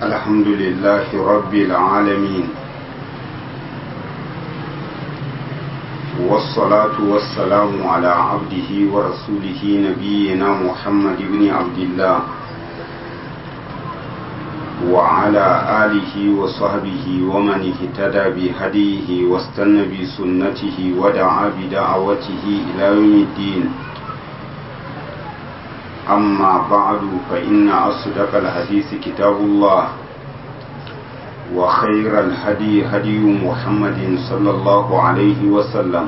الحمد لله رب العالمين والصلاة والسلام على عبده ورسوله نبينا محمد بن عبد الله وعلى آله وصحبه ومن اهتدى بهديه واستنى بسنته ودعا بدعوته إلى يوم الدين أما بعد فإن أصدق الحديث كتاب الله وخير الهدي هدي محمد صلى الله عليه وسلم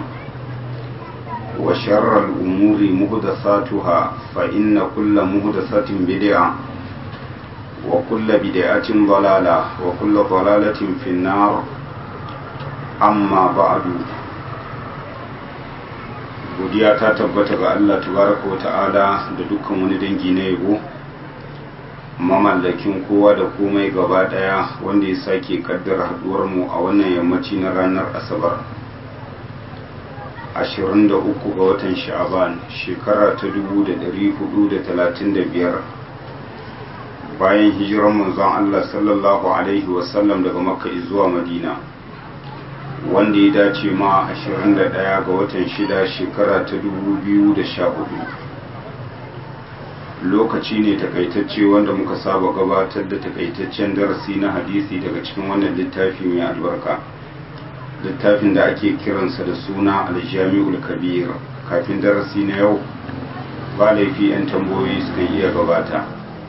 وشر الأمور مهدثاتها فإن كل مهدثة بدعة وكل بدعة ضلالة وكل ضلالة في النار أما بعد godiya ta tabbata ga Allah tabaraka wa ta'ala da dukkan wani dangi na yabo mamallakin kowa da komai gaba daya wanda ya sake kaddara haduwar mu a wannan yammaci na ranar asabar 23 ga watan sha'aban shekara ta 1435 bayan hijirar manzon Allah sallallahu alaihi wasallam daga makka zuwa madina wanda ya dace ma 21 ga watan shida shekara ta 2014 lokaci ne takaitacce wanda muka saba gabatar da takaitaccen darasi na hadisi daga cikin wannan littafi mai albarka littafin da ake kiransa da suna aljami'ul kabir kafin darasi na yau ba laifi 'yan tambayoyi suka iya gabata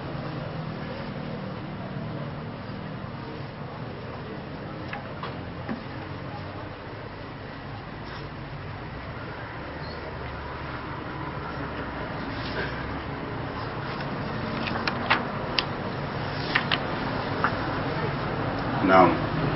na'am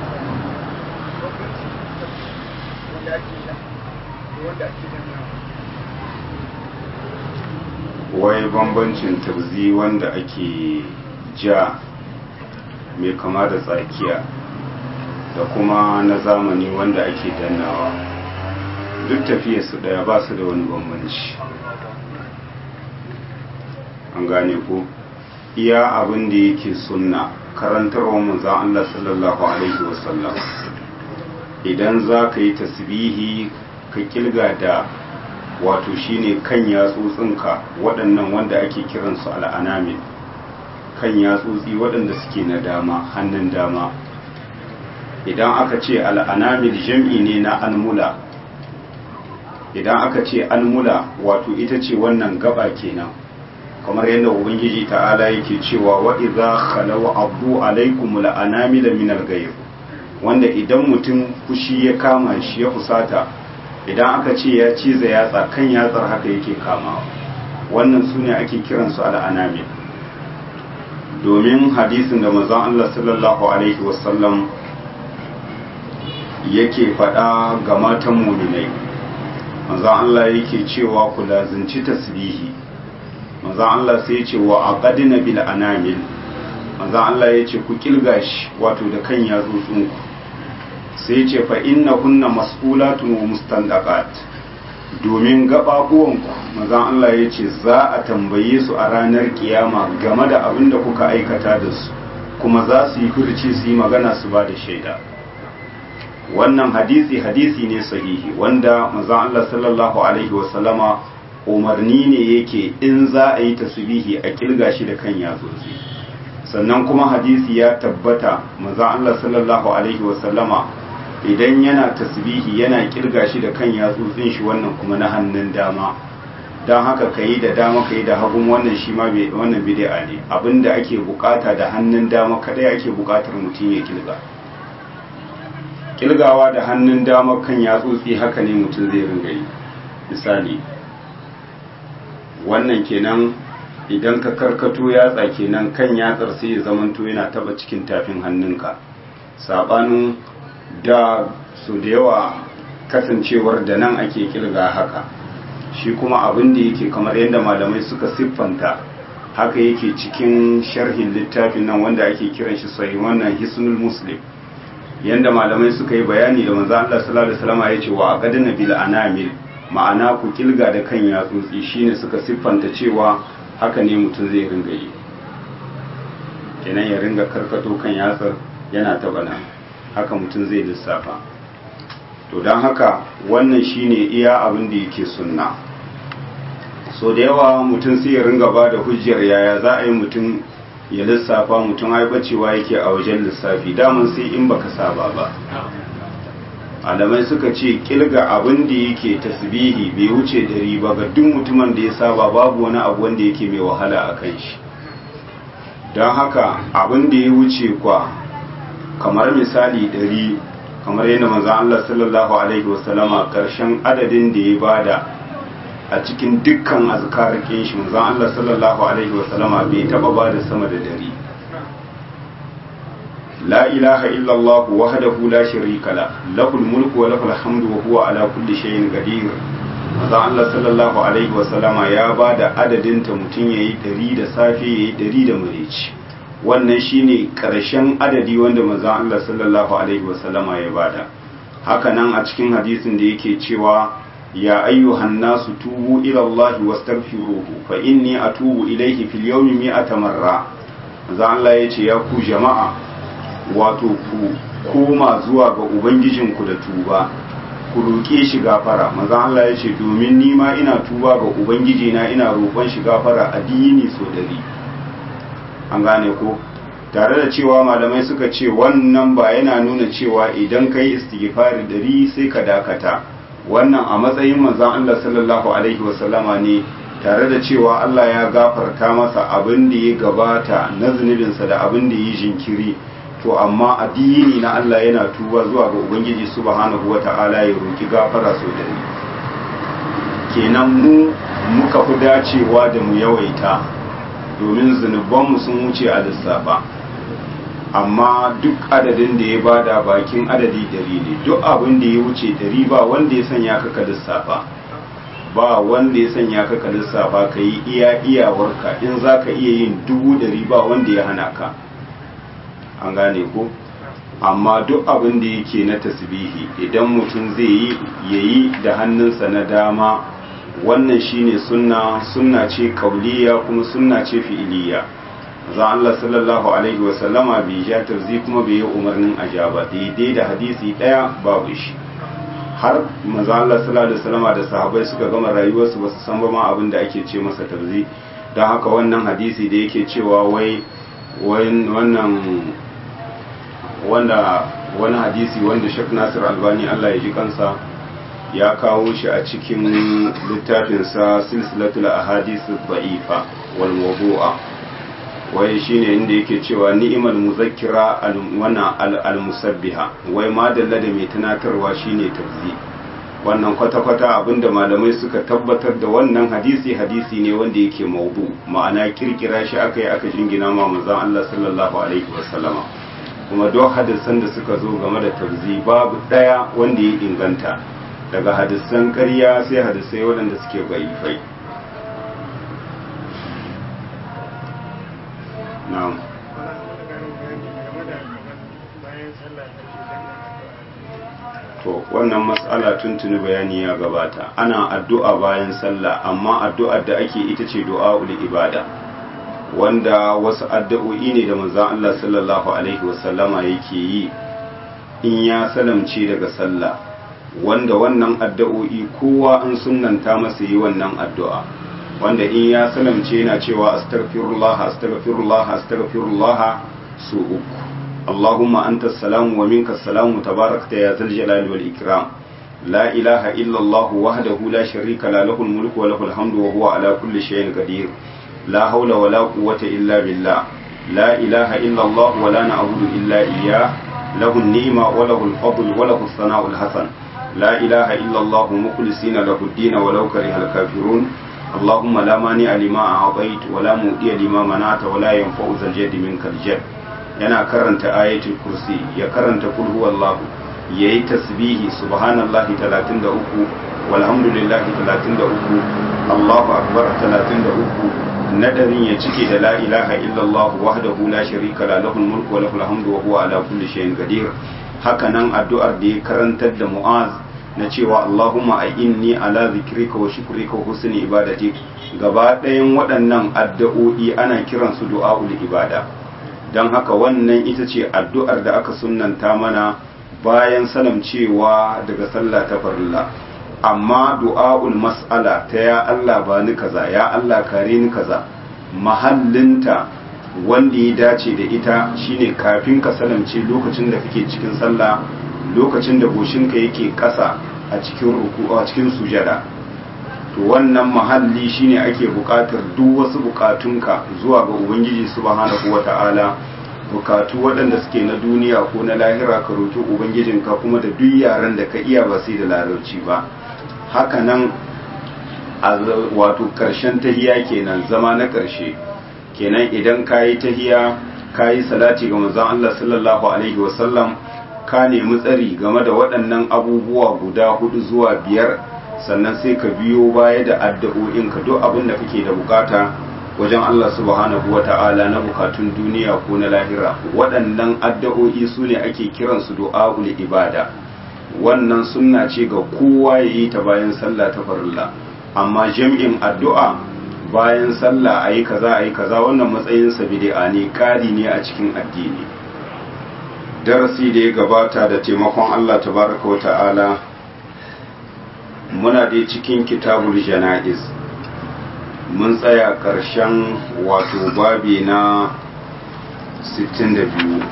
wai bambancin tarzi wanda ake ja mai kama da tsakiya da kuma na zamani wanda ake dannawa duk tafiya su daya ba su da wani bambanci an gane ko iya abin da yake sunna karantarwa manzan Allah sallallahu Alaihi wasallam idan za ka yi tasbihi ka kilga da wato shine kan yatsotsinka waɗannan wanda ake kiransu al'anamin kan yatsotsi waɗanda suke na dama hannun dama idan aka ce al'anamin jam'i ne na almula idan aka ce almula wato ita ce wannan gaba kenan kamar yadda ubangiji ta'ala yake cewa wa idza khalaw abdu alaikum la'anamila min al-ghayr wanda idan mutum fushi ya kama shi ya fusata idan aka ce ya ciza yatsa kan yatsar haka yake kamawa wannan sune ake kiran su al-anamil domin hadisin da manzon Allah sallallahu alaihi wasallam yake faɗa ga matan mu'minai manzon Allah yake cewa ku lazunci tasbihi manzan Allah sai ya ce wa aqadina bil anamil manzan Allah ya ce ku kilga shi wato da kan yatsotsin ku sai ya ce fa inna kunna mas'ulatun wa mustandaqat domin gababuwan ku manzan Allah ya ce za a tambaye su a ranar kiyama game da abin da kuka aikata da su kuma za su yi furci su yi magana su ba da shaida wannan hadisi hadisi ne sahihi wanda manzan Allah sallallahu alaihi wa sallama umarni ne yake in za a yi tasbihi a kilga shi da kan yatsotsi sannan kuma hadisi ya tabbata maza Allah sallallahu alaihi wasallama idan yana tasbihi yana kilga shi da kan yatsotsin shi wannan kuma na hannun dama don haka ka yi da dama ka yi da hagun wannan shi ma wannan bid'a ne abinda ake bukata da hannun dama kadai ake bukatar mutum ya kilga kilgawa da hannun dama kan yatsotsi haka ne mutum zai ringa yi misali wannan kenan idan ka karkato yatsa kenan kan yatsar sai ya zamanto yana taba cikin tafin hannunka sabanin da su da yawa kasancewar da nan ake kilga haka shi kuma abin da yake kamar yadda malamai suka siffanta haka yake cikin sharhin littafin nan wanda ake kiran shi sai wannan hisnul muslim yanda malamai suka yi bayani da manzo Allah sallallahu alaihi wasallam ya ce wa aqadna bil anamil ma'ana ku kilga da kan yatsotsi shine suka siffanta cewa haka ne mutum zai ringa yi kenan ya ringa karkato kan yatsar yana taba nan haka mutum zai lissafa to don haka wannan shine iya abin da yake sunna so da yawa mutum sai ya ringa ba da hujjar yaya za a yi mutum ya lissafa mutum ai bacewa yake a wajen lissafi daman sai in baka saba ba alamai suka ce kilga abin da yake tasbihi bai wuce dari ba ga duk mutumin da ya saba babu wani abu wanda yake mai wahala a kan shi don haka abin da ya wuce kwa kamar misali dari kamar yadda manzan Allah sallallahu alaihi wasallama karshen adadin da ya bada a cikin dukkan azkarakin shi manzan Allah sallallahu alaihi wasallama bai taba bada sama da dari لا إله إلا الله وحده لا شريك له له الملك وله الحمد وهو على كل شيء قدير maza Allah sallallahu alaihi wasallama ya ba da adadin ta mutum ya yi ɗari da safe ya yi ɗari da murici wannan shine ƙarshen adadi wanda maza Allah sallallahu alaihi wasallama ya bada haka nan a cikin hadisin da yake cewa ya ayyuhan nasu tubu ila Allah wastaghfiruhu fa inni atubu ilayhi fil yawmi mi'ata marra maza Allah ya ce ya ku jama'a wato ku koma zuwa ga ubangijinku da tuba ku roƙe shi gafara maza Allah ya ce domin ni ma ina tuba ga ubangijina ina roƙon shi gafara a dini so dari an gane ko tare da cewa malamai suka ce wannan ba yana nuna cewa idan ka yi istighfari dari sai ka dakata wannan a matsayin manzon Allah sallallahu alaihi wasallama ne tare da cewa Allah ya gafarta masa abin da ya gabata na zunubinsa da abin da ya jinkiri to amma addini na Allah yana tuba zuwa ga Ubangiji subhanahu wata'ala ya roki gafara so da ni kenan mu muka fi dacewa da mu yawaita domin zunubanmu sun wuce a lissafa amma duk adadin da ya bada bakin adadi dari ne duk abin da ya wuce dari ba wanda ya sanya ka ka lissafa ba wanda ya sanya ka ka lissafa ka yi iya iyawarka in za ka iya yin dubu dari ba wanda ya hana ka an gane ko amma duk abin da yake na tasbihi idan mutum zai yi yayi da hannunsa na dama wannan shine sunna sunna ce kauliya kuma sunna ce fi'iliya za Allah sallallahu alaihi wa sallama bai ja tarzi kuma bai yi umarnin ajaba daidai da hadisi daya babu shi har manzo Allah sallallahu alaihi wasallama da sahabbai suka gama rayuwarsu ba su san ba ma abin da ake ce masa tarzi don haka wannan hadisi da yake cewa wai wannan wanda wani hadisi wanda Sheikh Nasir Albani Allah ya ji kansa ya kawo shi a cikin littafinsa silsilatul ahadith dha'ifa wal mawdu'a wai shine inda yake cewa ni'mal muzakkira wana al musabbiha wai madalla da mai tunatarwa shine tafzi wannan kwata-kwata abinda malamai suka tabbatar da wannan hadisi hadisi ne wanda yake maudu ma'ana kirkira shi aka yi aka jingina ma manzon Allah sallallahu alaihi wasallama kuma duk hadisan da suka zo game da tabzi babu daya wanda ya inganta daga hadisan ƙarya sai hadisai waɗanda suke baifai na'am to wannan matsala tuntuni bayani ya gabata ana addu'a bayan sallah amma addu'ar da ake ita ce du'a'ul ibada wanda wasu addu'o'i ne da manzon Allah sallallahu alaihi wasallama yake yi in ya salamce daga sallah wanda wannan addu'o'i kowa an sunnanta masa yi wannan addu'a wanda in ya salamce yana cewa astaghfirullah astaghfirullah astaghfirullah su uku اللهم أنت السلام ومنك السلام تباركت يا ذا الجلال والإكرام لا إله إلا الله وحده لا شريك له له الملك وله الحمد وهو على كل شيء قدير لا حول ولا قوة إلا بالله لا إله إلا الله ولا نعبد إلا إياه له النعمة وله الفضل وله الثناء الحسن لا إله إلا الله مخلصين له الدين ولو كره الكافرون اللهم لا مانع لما أعطيت ولا مؤتي لما منعت ولا ينفع ذا الجد منك الجد yana karanta ayatul kursi ya karanta kul huwallahu yayi tasbihi subhanallahi 33 walhamdulillahi 33 Allahu akbar 33 nadarin ya cike da la ilaha illallah wahdahu la sharika la lahul mulku wa lahul hamdu wa huwa ala kulli shay'in qadir haka nan addu'ar da ya karantar da Mu'az na cewa Allahumma a'inni ala zikrika wa shukrika wa husni ibadatik gaba ɗayan waɗannan addu'o'i ana kiransu du'a'ul ibada don haka wannan ita ce addu'ar da aka sunanta mana bayan salamcewa daga sallah ta farilla amma du'a'ul mas'ala ta ya Allah ba ni kaza ya Allah kare ni kaza mahallinta wanda ya dace da ita shine kafin ka salamce lokacin da kake cikin sallah lokacin da goshinka yake ƙasa a cikin ruku a cikin sujada to wannan mahalli shine ake buƙatar duk wasu buƙatunka zuwa ga ubangiji subhanahu wata'ala bukatu waɗanda suke na duniya ko na lahira ka roki ubangijinka kuma da duk yaran da ka iya ba sai da larabci ba haka nan a wato ƙarshen tahiya kenan zama na ƙarshe kenan idan ka yi tahiya ka yi salati ga manzon Allah sallallahu alaihi wasallam ka nemi tsari game da waɗannan abubuwa guda hudu zuwa biyar sannan sai ka biyo baya da addu'o'in ka duk abin da kake da bukata wajen Allah subhanahu wa ta'ala na bukatun duniya ko na lahira waɗannan addu'o'i su ne ake kiransu du'a'ul ibada wannan sunna ce ga kowa ya yi ta bayan sallah ta farilla amma jam'in addu'a bayan sallah a yi kaza a yi kaza wannan matsayinsa bid'a ne ƙari ne a cikin addini darasi da ya gabata da taimakon Allah tabaraka wa ta'ala muna dai cikin kitabul jana'iz mun tsaya ƙarshen wato babi na 62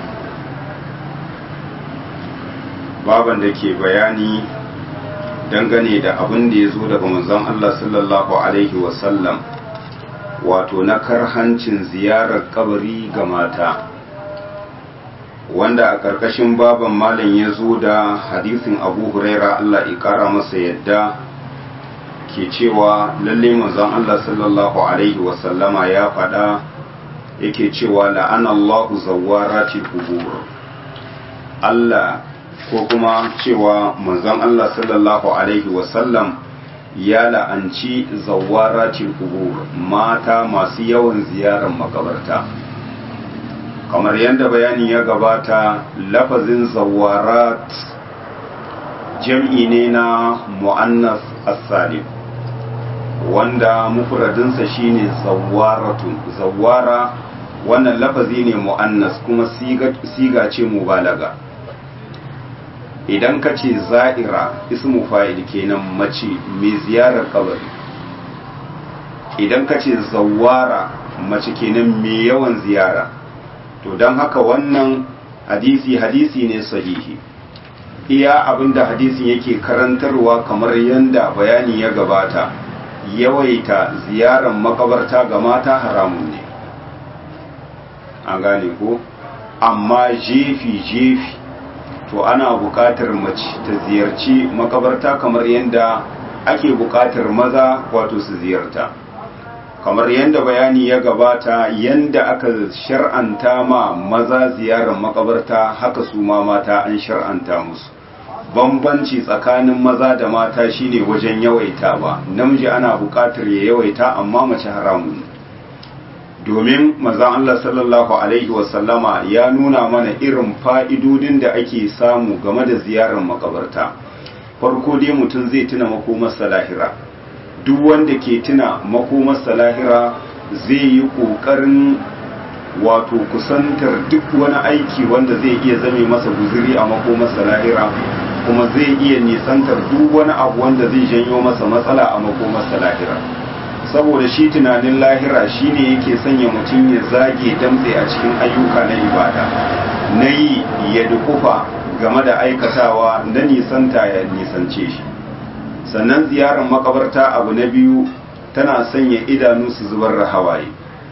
baban da ke bayani dangane da abin da ya zo daga manzon Allah sallallahu Alaihi wasallam wato na karhancin ziyarar kabari ga mata wanda a ƙarƙashin baban malam ya zo da hadisin abu huraira Allah ya ƙara masa yadda ke cewa lalle manzon Allah sallallahu alaihi wasallama ya faɗa yake cewa la'ana Allahu zawwarati qubur Allah ko kuma cewa manzon Allah sallallahu alaihi wasallam ya la'anci zawwarati qubur mata masu yawan ziyarar makabarta kamar yadda bayani ya gabata lafazin zawarat jam'i ne na mu'annas as-salim wanda mufradinsa shine zawaratun zawara wannan lafazi ne mu'annas kuma siga ce mubalaga idan ka ce za'ira ismu fa'il kenan mace mai ziyarar kabari idan ka ce zawara mace kenan mai yawan ziyara to don haka wannan hadisi hadisi ne sahihi iya abinda hadisin yake karantarwa kamar yadda bayani ya gabata yawaita ziyarar makabarta ga mata haramun ne a gane ko amma jefi-jefi to ana buƙatar mace ta ziyarci makabarta kamar yadda ake buƙatar maza wato su ziyarta kamar yadda bayani ya gabata yadda aka shar'anta ma maza ziyarar makabarta haka su ma mata an shar'anta musu bambanci tsakanin maza da mata shine wajen yawaita ba namiji ana buƙatar ya yawaita amma mace haramun domin mazan Allah sallallahu alaihi wasallama ya nuna mana irin fa'idodin da ake samu game da ziyarar makabarta farko dai mutum zai tuna makomarsa lahira duk wanda ke tuna makomarsa lahira zai yi ƙoƙarin wato kusantar duk wani aiki wanda zai iya zame masa guziri a makomarsa lahira kuma zai iya nisantar duk wani abu wanda zai janyo masa matsala a makomarsa lahira saboda shi tunanin lahira shine yake sanya mutum ya zage damtse a cikin ayyuka na ibada na yi ya dukufa game da aikatawa na nisanta ya nisance shi sannan ziyarar makabarta abu na biyu tana sanya idanu su zubar da hawaye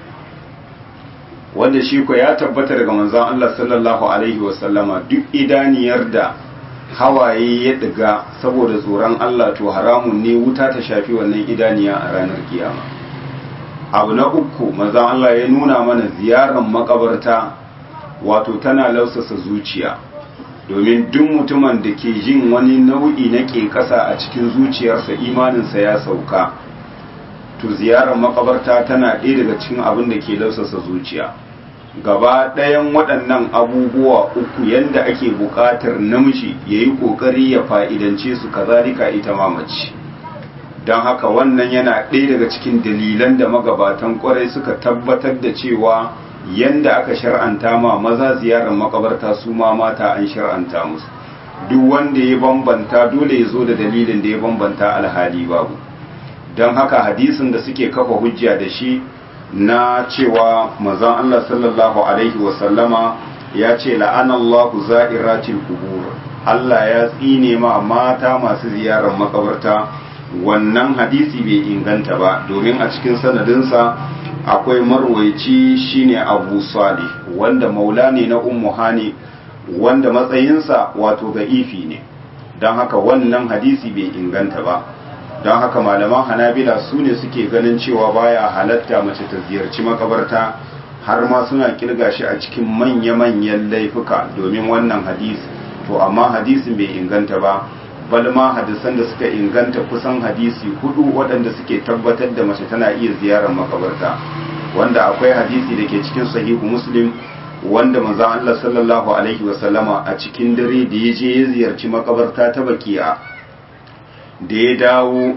wanda shi ko ya tabbata daga manzon Allah sallallahu alaihi wasallama duk idaniyar da hawaye ya diga saboda tsoron Allah to haramun ne wuta ta shafi wannan idaniya a ranar kiyama abu na uku manzon Allah ya nuna mana ziyarar makabarta wato tana lausasa zuciya domin duk mutumin da ke jin wani nau'i na ƙeƙasa a cikin zuciyarsa imaninsa ya sauka to ziyarar makabarta tana ɗaya daga cikin abin da ke lausasa zuciya gaba ɗayan waɗannan abubuwa uku yadda ake buƙatar namiji ya yi ƙoƙari ya fa'idance su kazalika ita mamaci don haka wannan yana ɗaya daga cikin dalilan da magabatan ƙwarai suka tabbatar da cewa yanda aka shar'anta ma maza ziyarar makabarta su ma mata an shar'anta musu duk wanda ya bambanta dole ya zo da dalilin da ya bambanta alhali babu don haka hadisin da suke kafa hujja da shi na cewa mazan Allah sallallahu alaihi wasallama ya ce la'anallahu za'iratil kubur Allah ya tsine ma mata masu ziyarar makabarta wannan hadisi bai inganta ba domin a cikin sanadinsa akwai marwaici shine abu salih wanda maula ne na ummu hani wanda matsayinsa wato ga'ifi ne don haka wannan hadisi bai inganta ba don haka malaman hanabila su ne suke ganin cewa baya halatta mace ta ziyarci makabarta har ma suna kirga shi a cikin manya-manyan laifuka domin wannan hadisi to amma hadisin bai inganta ba bal ma hadisan da suka inganta kusan hadisi hudu waɗanda suke tabbatar da mace tana iya ziyarar makabarta wanda akwai hadisi da ke cikin sahihu muslim wanda manzon Allah sallallahu alaihi wasallama a cikin dare da ya je ya ziyarci makabarta ta baki'a da ya dawo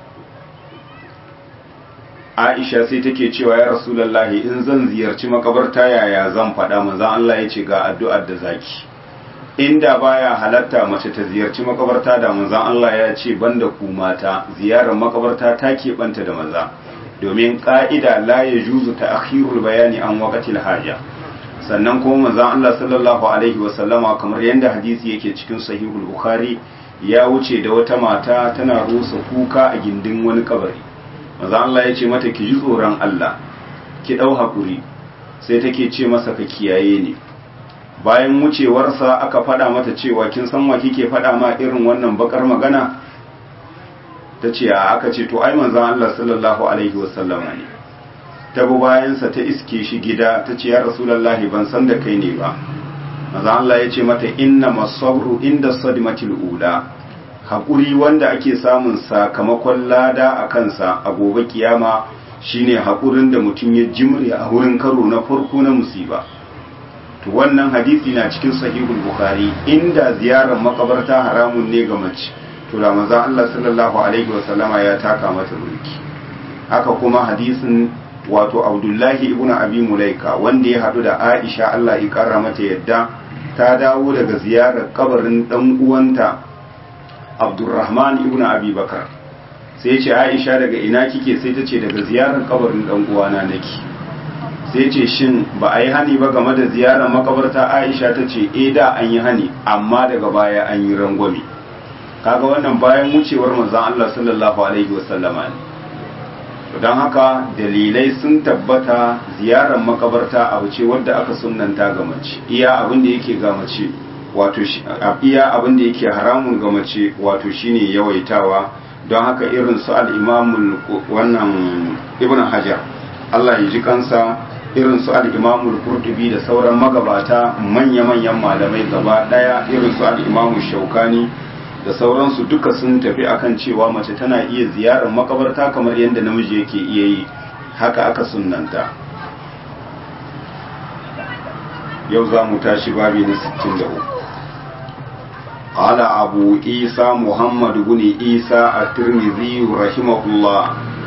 Aisha sai take cewa ya Rasulullahi in zan ziyarci makabarta yaya zan faɗa manzon Allah ya ce ga addu'ar da zaki inda baya halatta mace ta ziyarci makabarta da manzon Allah ya ce banda ku mata ziyarar makabarta ta keɓanta da maza domin ƙa'ida la ya juzu ta akhirul bayani an waqatil haja sannan kuma manzon Allah sallallahu alaihi wasallama kamar yadda hadisi yake cikin sahihul bukhari ya wuce da wata mata tana rusa kuka a gindin wani kabari manzon Allah ya ce mata ki ji tsoron Allah ki dau hakuri sai take ce masa ka kiyaye ni bayan wucewarsa aka faɗa mata cewa kin san wa kike faɗa ma irin wannan bakar magana ta ce a aka ce to ai manzon Allah sallallahu alaihi wasallama ne ta bi bayansa ta iske shi gida ta ce ya rasulullahi ban san da kai ne ba manzon Allah ya ce mata inna masabru inda sadmatil ula haƙuri wanda ake samun sakamakon lada a kansa a gobe kiyama shine haƙurin da mutum ya jimre a wurin karo na farko na musiba to wannan hadisi na cikin sahihul bukhari inda ziyarar makabarta haramun ne ga mace to da manzon Allah sallallahu alaihi wasallama ya taka mata mulki haka kuma hadisin wato Abdullahi ibn Abi Mulaika wanda ya hadu da Aisha Allah ya kara mata yadda ta dawo daga ziyarar kabarin dan uwanta Abdurrahman ibn Abi Bakar sai ce Aisha daga ina kike sai ta ce daga ziyarar kabarin dan uwana nake sai ce shin ba a yi hani ba game da ziyarar makabarta Aisha ta ce eh da an yi hani amma daga baya an yi rangwame kaga wannan bayan wucewar manzon Allah sallallahu alaihi wasallama ne don haka dalilai sun tabbata ziyarar makabarta abu ce wadda aka sunnanta ga mace iya abin da yake ga mace wato iya abin da yake haramun ga mace wato shine yawaitawa don haka irin su al-imamul wannan ibn hajar Allah ya ji kansa irin su al-imamul qurtubi da sauran magabata manya-manyan malamai gaba daya irin su al-imamu shaukani da sauransu duka sun tafi akan cewa mace tana iya ziyarar makabarta kamar yadda namiji yake iya yi haka aka sunnanta yau za mu tashi babi na 63 قال أبو عيسى محمد بن عيسى الترمذي رحمه الله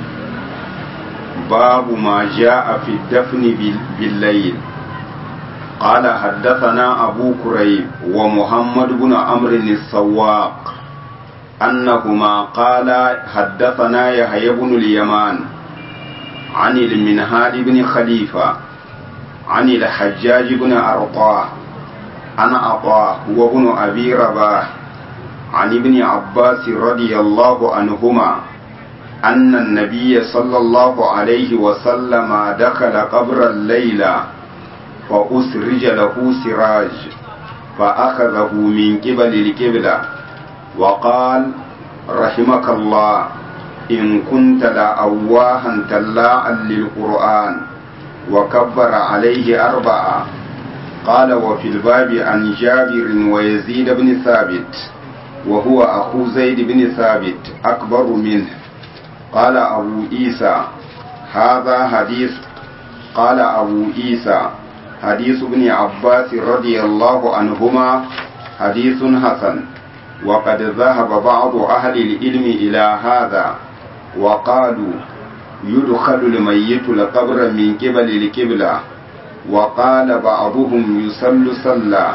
باب ما جاء في الدفن بالليل قال حدثنا أبو كريب ومحمد بن عمرو السواق أنهما قال حدثنا يحيى بن اليمان عن المنهال بن خليفة عن الحجاج بن أرطاه عن عطاء هو ابن أبي رباح عن ابن عباس رضي الله عنهما أن النبي صلى الله عليه وسلم دخل قبر الليلة فأسرج له سراج فأخذه من قبل القبلة وقال رحمك الله إن كنت لأواها تلاعا للقرآن وكبر عليه أربعة قال وفي الباب عن جابر ويزيد بن ثابت وهو أخو زيد بن ثابت أكبر منه قال أبو عيسى هذا حديث قال أبو عيسى حديث ابن عباس رضي الله عنهما حديث حسن وقد ذهب بعض أهل العلم إلى هذا وقالوا يدخل الميت القبر من قبل القبلة وقال بعضهم يصل صلى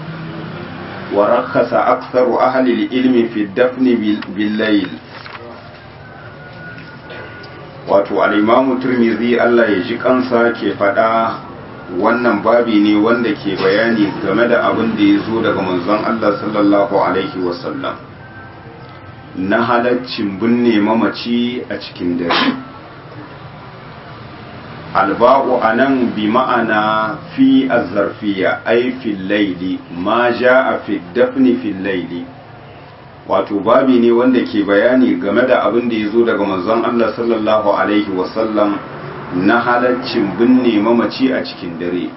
ورخص أكثر أهل العلم في الدفن بالليل wato al'imamu turmizi Allah ya ji kansa ke faɗa wannan babi ne wanda ke bayani game da abin da ya zo daga manzon Allah sallallahu Alaihi wasallam na halaccin binne mamaci a cikin dare alba'u a nan bi ma'ana fi azzarfiya ai fil laili ma ja a fi dafni fil laili wato babi ne wanda ke bayani game da abin da ya zo daga manzon Allah sallallahu alaihi wasallam na halaccin binne mamaci a cikin dare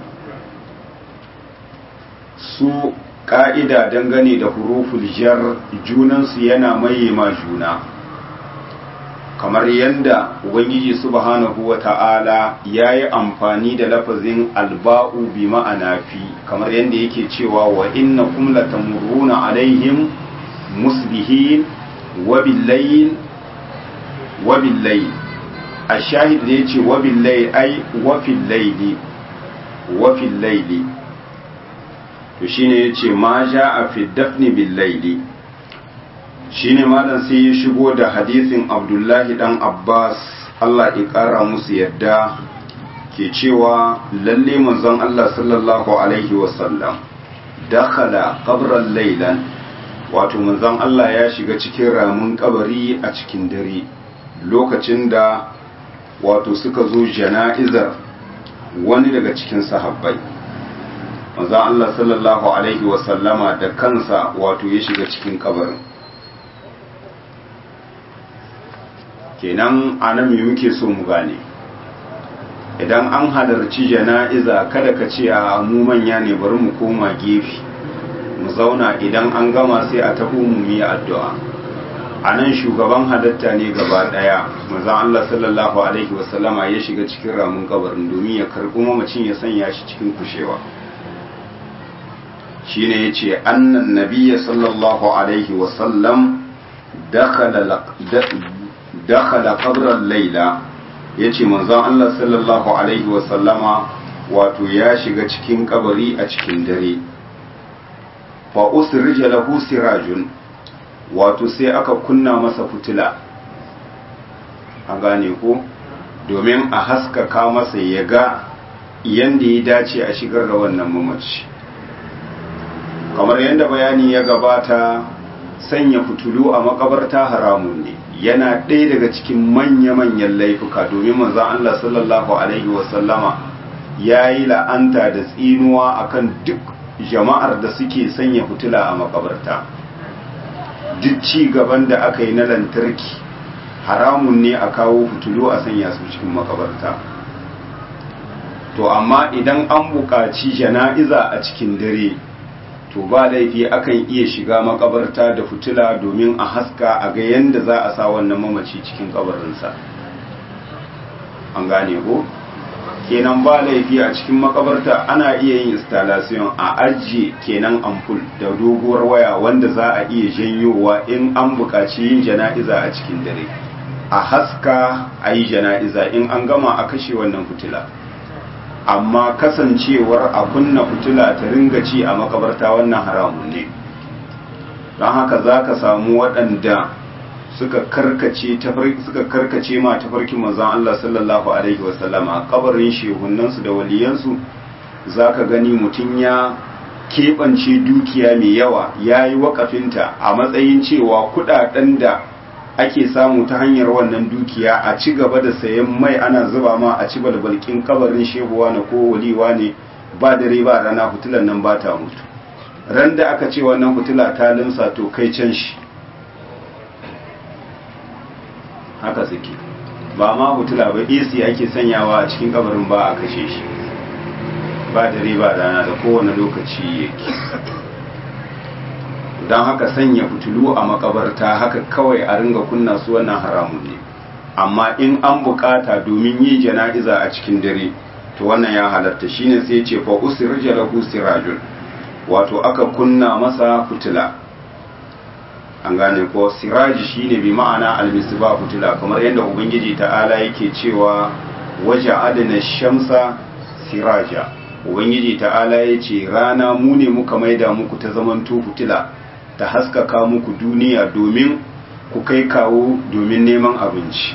su ƙa'ida dangane da huruful jar junansu yana maye ma juna kamar yadda ubangiji subhanahu wa ta'ala ya yi amfani da lafazin alba'u bi ma'ana fi kamar yadda yake cewa wa inna kum latamurruna alaihim musbihin wa billayl wa billayl ashahid da yace wa billayl ai wa fil layli wa fil layli to shine yace ma ja'a fi dafni bil layli shine malam sai ya shigo da hadisin Abdullahi dan Abbas Allah ya kara musu yadda ke cewa lalle manzon Allah sallallahu alaihi wasallam dakhala qabran laylan wato manzon Allah ya shiga cikin ramin kabari a cikin dare lokacin da wato suka zo jana'izar wani daga cikin sahabbai manzon Allah sallallahu alaihi wasallama da kansa wato ya shiga cikin kabarin kenan anan me muke so mu gane idan an halarci jana'iza kada ka ce a mu manya ne bari mu koma gefe mu zauna idan an gama sai a tafi mu yi addu'a a nan shugaban halatta ne gaba daya manzon Allah sallallahu alaihi wasallama ya shiga cikin ramin kabarin domin ya karbi mamacin ya sanya shi cikin kushewa shine yace annan nabiyya sallallahu alaihi wasallam dakhala dakhala qabran layla yace manzon Allah sallallahu alaihi wasallama wato ya shiga cikin kabari a cikin dare fa usrija lahu sirajun wato sai aka kunna masa fitila a gane ko domin a haskaka masa ya ga yanda ya dace a shigar da wannan mamaci kamar yadda bayani ya gabata sanya fitulu a makabarta haramun ne yana ɗaya daga cikin manya-manyan laifuka domin manzon Allah sallallahu alaihi wasallama ya yi la'anta da tsinuwa akan duk jama'ar da suke sanya fitila a makabarta duk ci gaban da aka yi na lantarki haramun ne a kawo fitilu a sanya su cikin makabarta to amma idan an buƙaci jana'iza a cikin dare to ba laifi akan iya shiga makabarta da fitila domin a haska a ga yadda za a sa wannan mamaci cikin kabarinsa an gane ko? kenan ba laifi a cikin makabarta ana iya yin installation a ajiye kenan ampul da doguwar waya wanda za a iya janyowa in an buƙaci yin jana'iza a cikin dare a haska a yi jana'iza in an gama a kashe wannan fitila amma kasancewar a kunna fitila ta ringa ci a makabarta wannan haramun ne don haka za ka samu waɗanda suka karkace suka karkace ma tafarkin manzon Allah sallallahu alaihi wasallam a kabarin shehunansu da waliyansu zaka gani mutum ya keɓance dukiya mai yawa ya yi wakafinta a matsayin cewa kuɗaɗen da ake samu ta hanyar wannan dukiya a ci gaba da sayan mai ana zuba ma a ci balbalkin kabarin shehuwa na ko waliwa ne ba dare ba rana fitilan nan ba ta mutu ran da aka ce wannan fitila ta limsa to kai can shi haka suke ba ma hutula ba AC ake sanyawa a cikin kabarin ba a kashe shi ba dare ba rana da kowane lokaci yake don haka sanya fitulu a makabarta haka kawai a ringa kunna su wannan haramun ne amma in an bukata domin yi jana'iza a cikin dare to wannan ya halatta shine sai ce fa usrija lahu sirajun wato aka kunna masa fitila an gane ko siraji shine bi ma'ana almisba fitila kamar yadda ubangiji ta'ala yake cewa waje adana shamsa siraja ubangiji ta'ala ya ce rana mu ne muka maida muku ta zamanto fitila ta haskaka muku duniya domin ku kai kawo domin neman abinci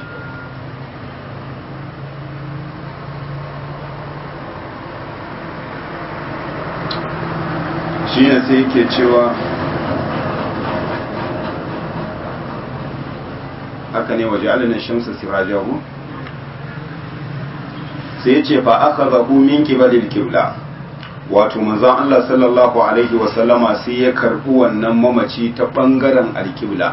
shi ne sai yake cewa haka ne waje alinin shamsa sirajahu sai ya ce fa aka zahu min kibalil kibla wato manzon Allah sallallahu alaihi wasallama sai ya karbi wannan mamaci ta bangaren alkibla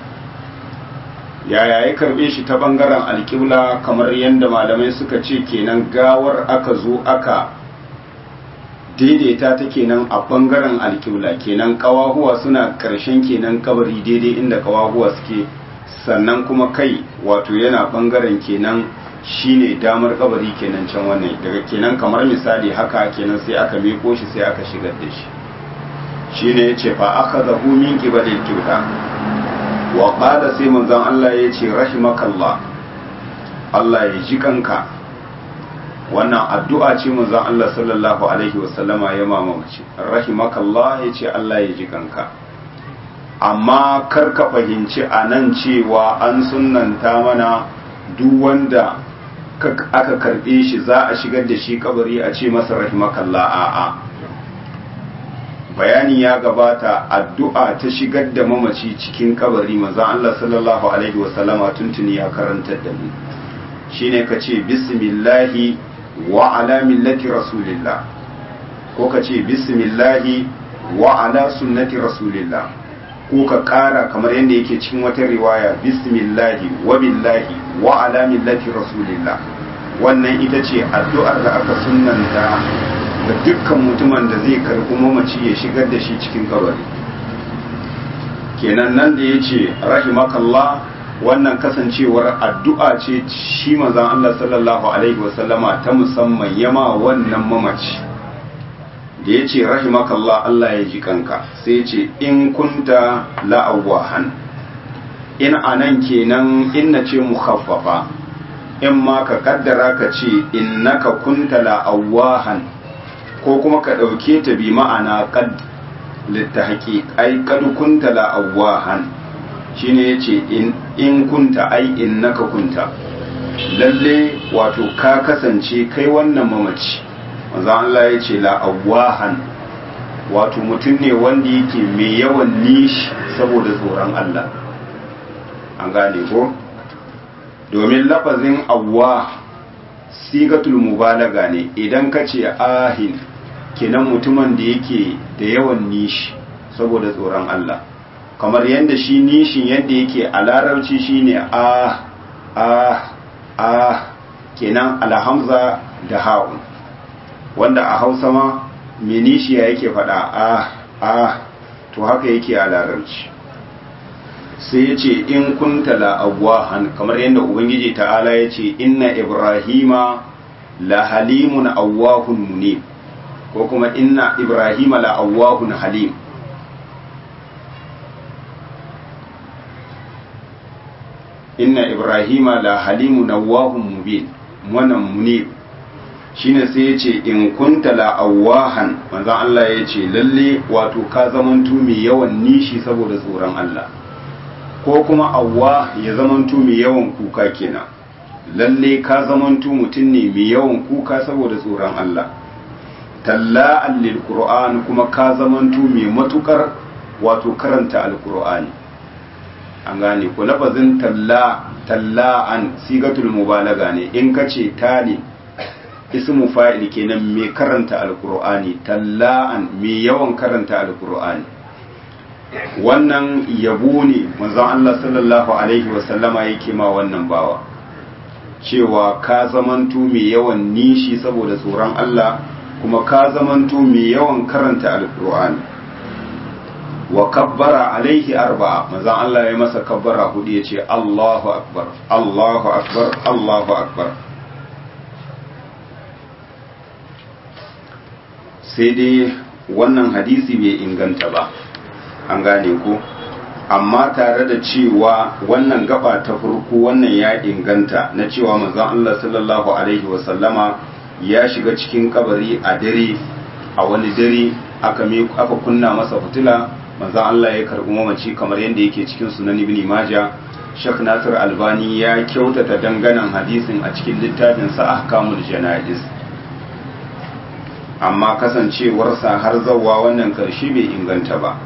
yaya ya karbe shi ta bangaren alkibla kamar yadda malamai suka ce kenan gawar aka zo aka daidaita ta kenan a bangaren alkibla kenan kawahuwa suna karshen kenan kabari daidai inda kawahuwa suke sannan kuma kai wato yana bangaren kenan shine damar kabari kenan can wannan daga kenan kamar misali haka kenan sai aka miko shi sai aka shigar da shi shine yace fa akhadahu min qibalil qibla wa qala sai manzon Allah yace rahimakallah Allah ya ji kanka wannan addu'a ce manzon Allah sallallahu alaihi wasallama ya mamace rahimakallah yace Allah ya ji kanka amma kar ka fahimci anan cewa an sunnanta mana duk wanda aka karbe shi za a shigar da shi kabari a ce masa rahimakallah a'a bayani ya gabata addu'a ta shigar da mamaci cikin kabari manzon Allah sallallahu alaihi wasallama tuntuni ya karantar da mu shine ka ce bismillahi wa ala millati rasulillah ko ka ce bismillahi wa ala sunnati rasulillah ko ka kara kamar yadda yake cikin wata riwaya bismillahi wa billahi wa ala millati rasulillah wannan ita ce addu'ar da aka sunnanta ga dukkan mutumin da zai karɓi mamaci ya shigar da shi cikin kabari kenan nan da ya ce rahimakallah wannan kasancewar addu'a ce shi manzon Allah sallallahu alaihi wasallama ta musamman yama wannan mamaci da ya ce rahimakallah Allah ya ji kanka sai ya ce in kunta la'awahan in anan kenan inna ce mukhaffafa in ma ka kaddara ka ce innaka kunta la'awahan ko kuma ka ɗauke ta bi ma'ana qad littahqiq ai qad kunta la'awahan shine yace in in kunta ai innaka kunta lalle wato ka kasance kai wannan mamaci manzo Allah yace la'awahan wato mutum ne wanda yake mai yawan nishi saboda tsoron Allah an gane ko domin lafazin awwa sigatul mubalaga ne idan ka ce ahin kenan mutumin da yake da yawan nishi saboda tsoron Allah kamar yadda shi nishin yadda yake a larabci shine a a a kenan alhamza da ha'un wanda a hausa ma me nishiya yake faɗa a a to haka yake a larabci sai ya ce in kunta la'awahan kamar yadda ubangiji ta'ala ya ce inna ibrahima la halimun awwahun munib ko kuma inna ibrahima la awwahun halim inna ibrahima la halimun awwahun mubin wannan munib shine sai ya ce in kunta la awahan manzon Allah ya ce lalle wato ka zamantu mai yawan nishi saboda tsoron Allah ko kuma awwa ya zamantu mai yawan kuka kenan lalle ka zamantu mutum ne mai yawan kuka saboda tsoron Allah talla'an lil qur'an kuma ka zamantu mai matukar wato karanta alqur'ani an gane ko lafazin talla talla'an sigatul mubalaga ne in kace tali ismu fa'il kenan mai karanta alqur'ani talla'an mai yawan karanta alqur'ani wannan yabo ne manzon Allah sallallahu alaihi wasallama yake ma wannan bawa cewa ka zamanto mai yawan nishi saboda tsoron Allah kuma ka zamanto mai yawan karanta alkur'ani wa kabbara alaihi arba'a manzon Allah ya masa kabbara hudu ya ce Allahu akbar Allahu akbar Allahu akbar sai dai wannan hadisi bai inganta ba an gane ko amma tare da cewa wannan gaba ta farko wannan ya inganta na cewa manzon Allah sallallahu alaihi wasallama ya shiga cikin kabari a dare a wani dare aka aka kunna masa fitila manzon Allah ya karbi mamaci kamar yadda yake cikin sunan ibn majah Sheikh Nasir Albani ya kyautata danganan hadisin a cikin littafinsa Ahkamul Jana'iz amma kasancewarsa har zawa wannan karshe bai inganta ba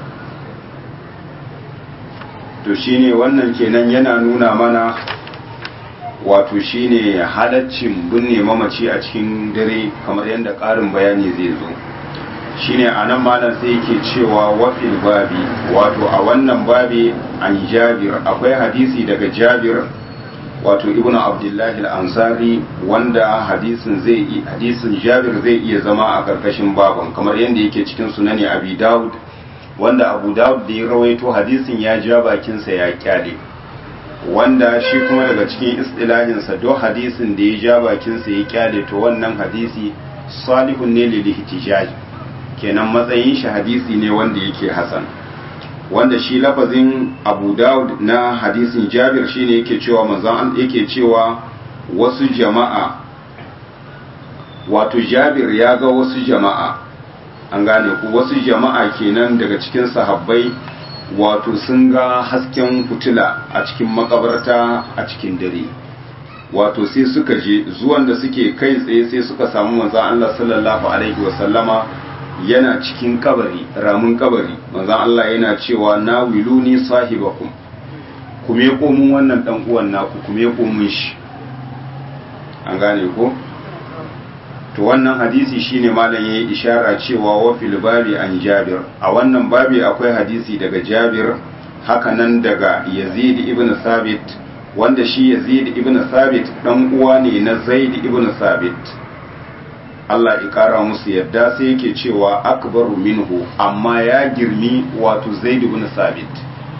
to shine wannan kenan yana nuna mana wato shine halaccin binne mamaci a cikin dare kamar yadda ƙarin bayani zai zo shine a nan malam sai yake cewa wafil babi wato a wannan babi an jabir akwai hadisi daga jabir wato ibnu abdullahi al-ansari wanda hadisin zai hadisin jabir zai iya zama a karkashin baban kamar yadda yake cikin sunani abi daud wanda abu daud da ya rawaito hadisin ya ja bakinsa ya kyale wanda shi kuma daga cikin istilahinsa don hadisin da ya ja bakinsa ya kyale to wannan hadisi salihun ne lil ihtijaj kenan matsayin shi hadisi ne wanda yake hasan wanda shi lafazin abu daud na hadisin jabir shine yake cewa manzon yake cewa wasu jama'a wato jabir ya ga wasu jama'a an gane ku wasu jama'a kenan daga cikin sahabbai wato sun ga hasken fitila a cikin makabarta a cikin dare wato sai suka je zuwan da suke kai tsaye sai suka samu manzon Allah sallallahu alaihi wasallama yana cikin kabari ramin kabari manzon Allah yana cewa na wiluni sahibakum ku me komun wannan dan uwan naku ku me komun shi an gane ko to wannan hadisi shine malam yayi ishara cewa wa fil babi an Jabir a wannan babi akwai hadisi daga Jabir haka nan daga Yazid ibn Sabit wanda shi Yazid ibn Sabit dan uwa ne na Zaid ibn Sabit Allah ya kara musu yadda sai yake cewa akbaru minhu amma ya girmi wato Zaid ibn Sabit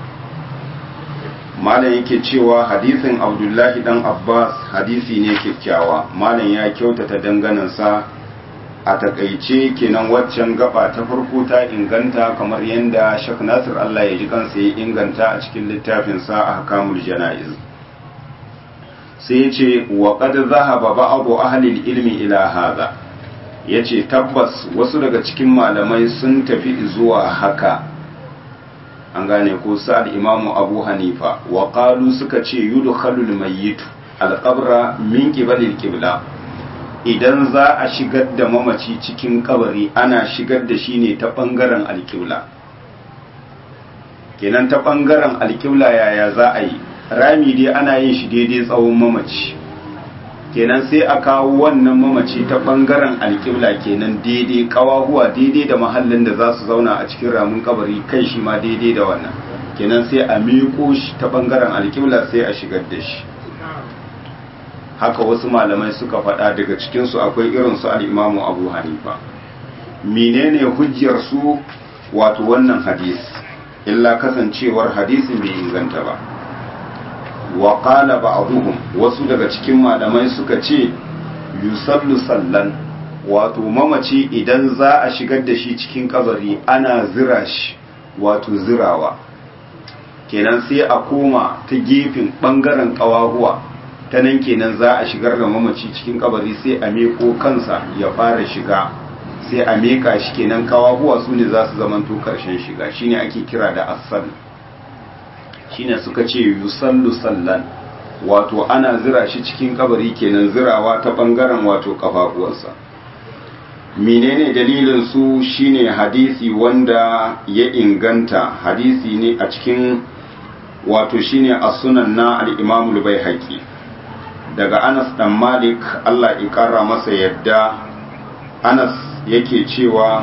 malam yake cewa hadisin Abdullahi dan Abbas hadisi ne kyakkyawa malam ya kyautata danganansa a takaice kenan waccan gaba ta farko ta inganta kamar yadda Sheikh Nasir Allah ya ji kansa ya inganta a cikin littafinsa a Hakamul Jana'iz sai ya ce wa qad zahaba ba'du ahli ilmi ila hadha ya ce tabbas wasu daga cikin malamai sun tafi zuwa haka an gane ko sa'ad imamu abu hanifa wa qalu suka ce yudkhalul mayyitu alqabra min qibalil qibla idan za a shigar da mamaci cikin kabari ana shigar da shi ne ta bangaren alqibla kenan ta bangaren alqibla yaya za a yi rami dai ana yin shi daidai tsawon mamaci kenan sai a kawo wannan mamaci ta bangaren alƙibla kenan daidai kawahuwa daidai da mahallin da za su zauna a cikin ramin kabari kai shi ma daidai da wannan kenan sai a miƙo shi ta bangaren alƙibla sai a shigar da shi haka wasu malamai suka faɗa daga cikinsu akwai irin su al'imamu abu hanifa menene hujjar su wato wannan hadis illa kasancewar hadisin bai inganta ba wa qala ba'dhum wasu daga cikin malamai suka ce yusallu sallan wato mamaci idan za a shigar da shi cikin kabari ana zira shi wato zirawa kenan sai a koma ta gefen bangaren kawahuwa ta nan kenan za a shigar da mamaci cikin kabari sai a meko kansa ya fara shiga sai a meka shi kenan kawahuwa su ne za su zamanto karshen shiga shine ake kira da asal shine suka ce yusallu sallan wato ana zira shi cikin kabari kenan zirawa ta bangaren wato kafafuwarsa menene dalilin su shine hadisi wanda ya inganta hadisi ne a cikin wato shine as-sunan na al-Imam al-Baihaqi daga Anas dan Malik Allah ya kara masa yadda Anas yake cewa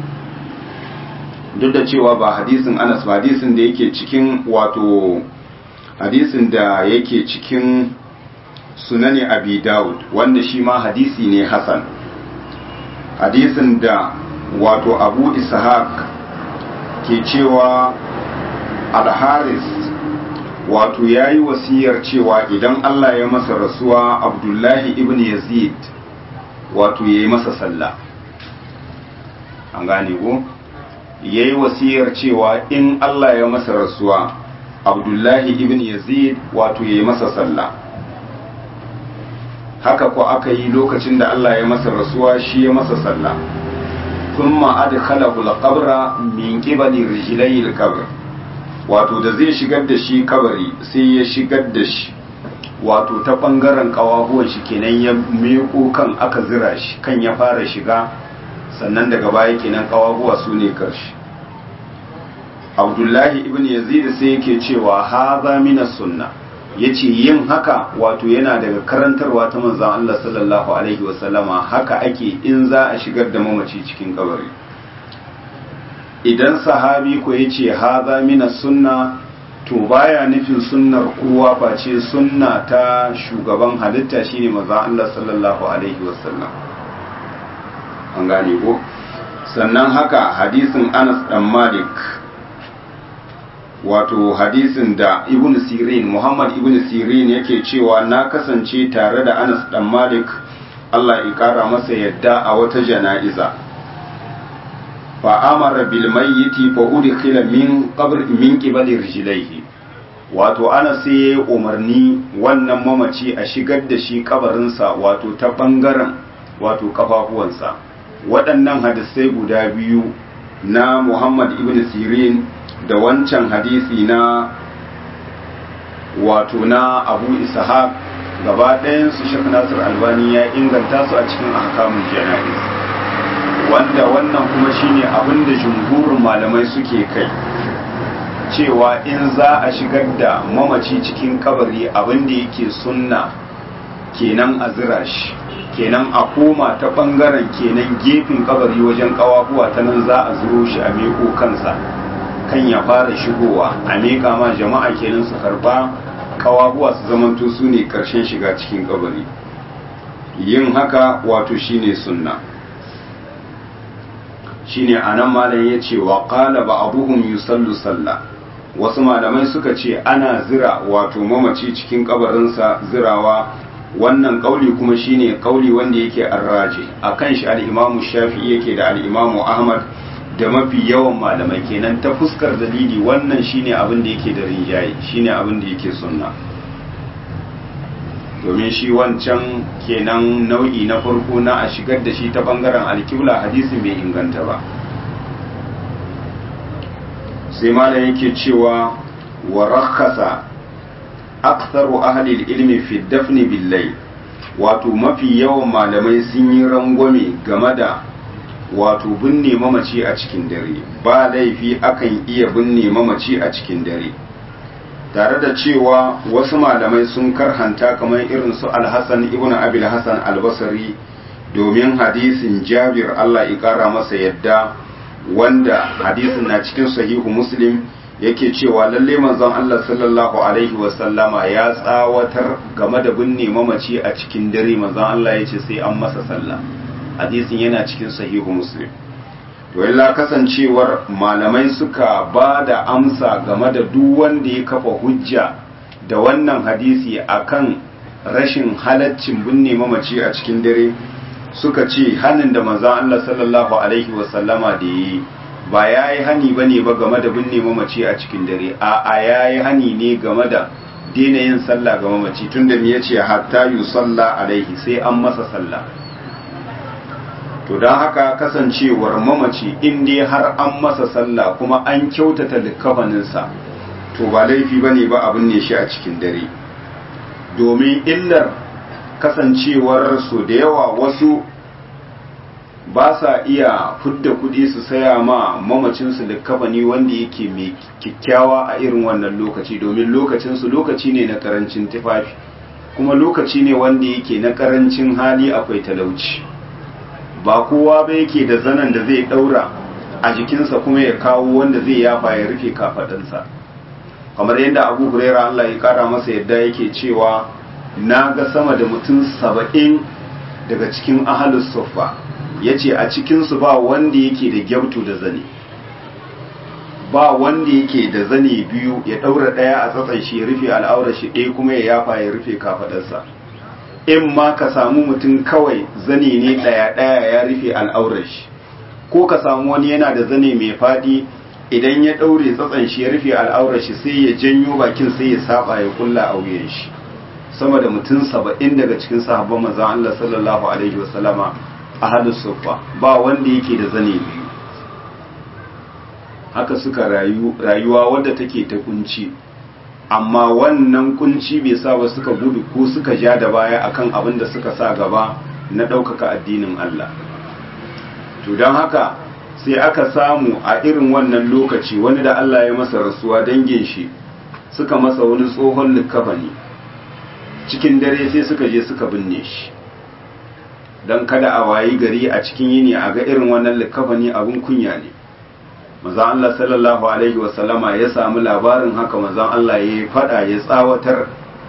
duk da cewa ba hadisin Anas ba hadisin da yake cikin wato hadisin da yake cikin sunani Abi Dawud wanda shi ma hadisi ne Hasan hadisin da wato Abu Ishaq ke cewa Al-Haris wato yayi wasiyar cewa idan Allah ya masa rasuwa Abdullahi ibn Yazid wato yayi masa sallah an gane ko ya yi wasiyar cewa in Allah ya masa rasuwa abdullahi ibn yazid wato ya yi masa sallah haka ko aka yi lokacin da Allah ya masa rasuwa shi ya masa sallah thumma adkhalahu al-qabra min qibali rijlayhi al-qabr wato da zai shigar da shi kabari sai ya shigar da shi wato ta bangaren kawahuwan shi kenan ya meko kan aka zira shi kan ya fara shiga sannan daga baya kenan kawahuwa su ne karshe abdullahi ibn yazid sai yake cewa haza minas sunna yace yin haka wato yana daga karantarwa ta manzon Allah sallallahu alaihi wasallama haka ake in za a shigar da mamaci cikin kabari idan sahabi ko yace haza minas sunna to baya nufin sunnar kowa face sunna ta shugaban halitta shine manzon Allah sallallahu alaihi wasallam an gane ko sannan haka hadisin Anas dan Malik wato hadisin da ibn sirin muhammad ibn sirin yake cewa na kasance tare da anas dan malik allah ya kara masa yadda a wata jana'iza fa amara bil mayyiti fa udkhila min qabr min qibali rijlaihi wato anas sai ya umarni wannan mamaci a shigar da shi kabarinsa wato ta bangaren wato kafafuwansa waɗannan hadisai guda biyu na muhammad ibn sirin da wancan hadisi na wato na abu ishaq gaba ɗayan su shek nasir albani ya inganta su a cikin ahkamun jana'iz wanda wannan kuma shine abin da jumhurin malamai suke kai cewa in za a shigar da mamaci cikin kabari abin da yake sunna kenan a zira shi kenan a koma ta bangaren kenan gefen kabari wajen kawafuwa ta nan za a zuro shi a meko kansa kan ya fara shigowa a miƙa ma jama'a kenan su karba kawabuwa su zamanto su ne ƙarshen shiga cikin kabari yin haka wato shine sunna shine anan malam ya ce wa qala ba'dhum yusallu salla wasu malamai suka ce ana zira wato mamaci cikin kabarinsa zirawa wannan kauli kuma shine kauli wanda yake arraje akan shi al-imamu shafi'i yake da al-imamu ahmad da mafi yawan malamai kenan ta fuskar dalili wannan shine abin da yake da rinjaye shine abin da yake sunna domin shi wancan kenan nau'i na farko na a shigar da shi ta bangaren alkibla hadisi bai inganta ba sai malam yake cewa wa rakhasa aktharu ahli ilmi fi dafni billahi wato mafi yawan malamai sun yi rangwame game da wato binne mamaci a cikin dare ba laifi akan iya binne mamaci a cikin dare tare da cewa wasu malamai sun karhanta kamar irin su alhassan ibn abil hassan albasari domin hadisin jabir allah ikara masa yadda wanda hadisin na cikin sahihu muslim yake cewa lalle manzon allah sallallahu alaihi wasallama ya tsawatar game da binne mamaci a cikin dare manzon allah ya ce sai an masa sallah hadisin yana cikin sahihu muslim to illa kasancewar malamai suka ba da amsa game da duk wanda ya kafa hujja da wannan hadisi akan rashin halaccin binne mamaci a cikin dare suka ce hannun da manzon Allah sallallahu alaihi wasallama da yi ba ya yi hani ba ne ba game da binne mamaci a cikin dare a a ya yi hani ne game da daina yin sallah ga mamaci tunda me yace hatta yusalla alaihi sai an masa sallah to don haka kasancewar mamaci in dai har an masa sallah kuma an kyautata likafaninsa to ba laifi ba ne ba abin ne shi a cikin dare domin illar kasancewar su da yawa wasu ba sa iya fudda kudi su saya ma mamacinsu likafani wanda yake mai kyakkyawa a irin wannan lokaci domin lokacinsu lokaci ne na karancin tufafi kuma lokaci ne wanda yake na karancin hali akwai talauci ba kowa ba yake da zanen da zai daura a jikinsa kuma ya kawo wanda zai yafa ya rufe kafadansa kamar yadda abu huraira Allah ya kara masa yadda yake cewa na ga sama da mutum saba'in daga cikin ahalus suffa ya ce a cikinsu ba wanda yake da gyautu da zane ba wanda yake da zane biyu ya daura ɗaya a tsatsan shi ya rufe al'aurar shi ɗaya kuma ya yafa ya rufe kafadarsa in ma ka samu mutum kawai zane ne ɗaya-ɗaya ya rufe al'aurar shi ko ka samu wani yana da zane mai faɗi idan ya ɗaure tsatsan shi ya rufe al'aurar shi sai ya janyo bakin sai ya saba ya kulla a wuyan shi sama da mutum saba'in daga cikin sahabban manzan Allah sallallahu alaihi wasallama a halin sufa ba wanda yake da zane biyu haka suka rayu rayuwa wadda take ta kunci amma wannan kunci bai sa ba suka gudu ko suka ja da baya akan abin da suka sa gaba na ɗaukaka addinin Allah to don haka sai aka samu a irin wannan lokaci wani da Allah ya masa rasuwa dangin shi suka masa wani tsohon likafani cikin dare sai suka je suka binne shi don kada a wayi gari a cikin yini a ga irin wannan likafani abin kunya ne mazan Allah sallallahu alaihi wasallama ya samu labarin haka mazan Allah ya fada ya tsawatar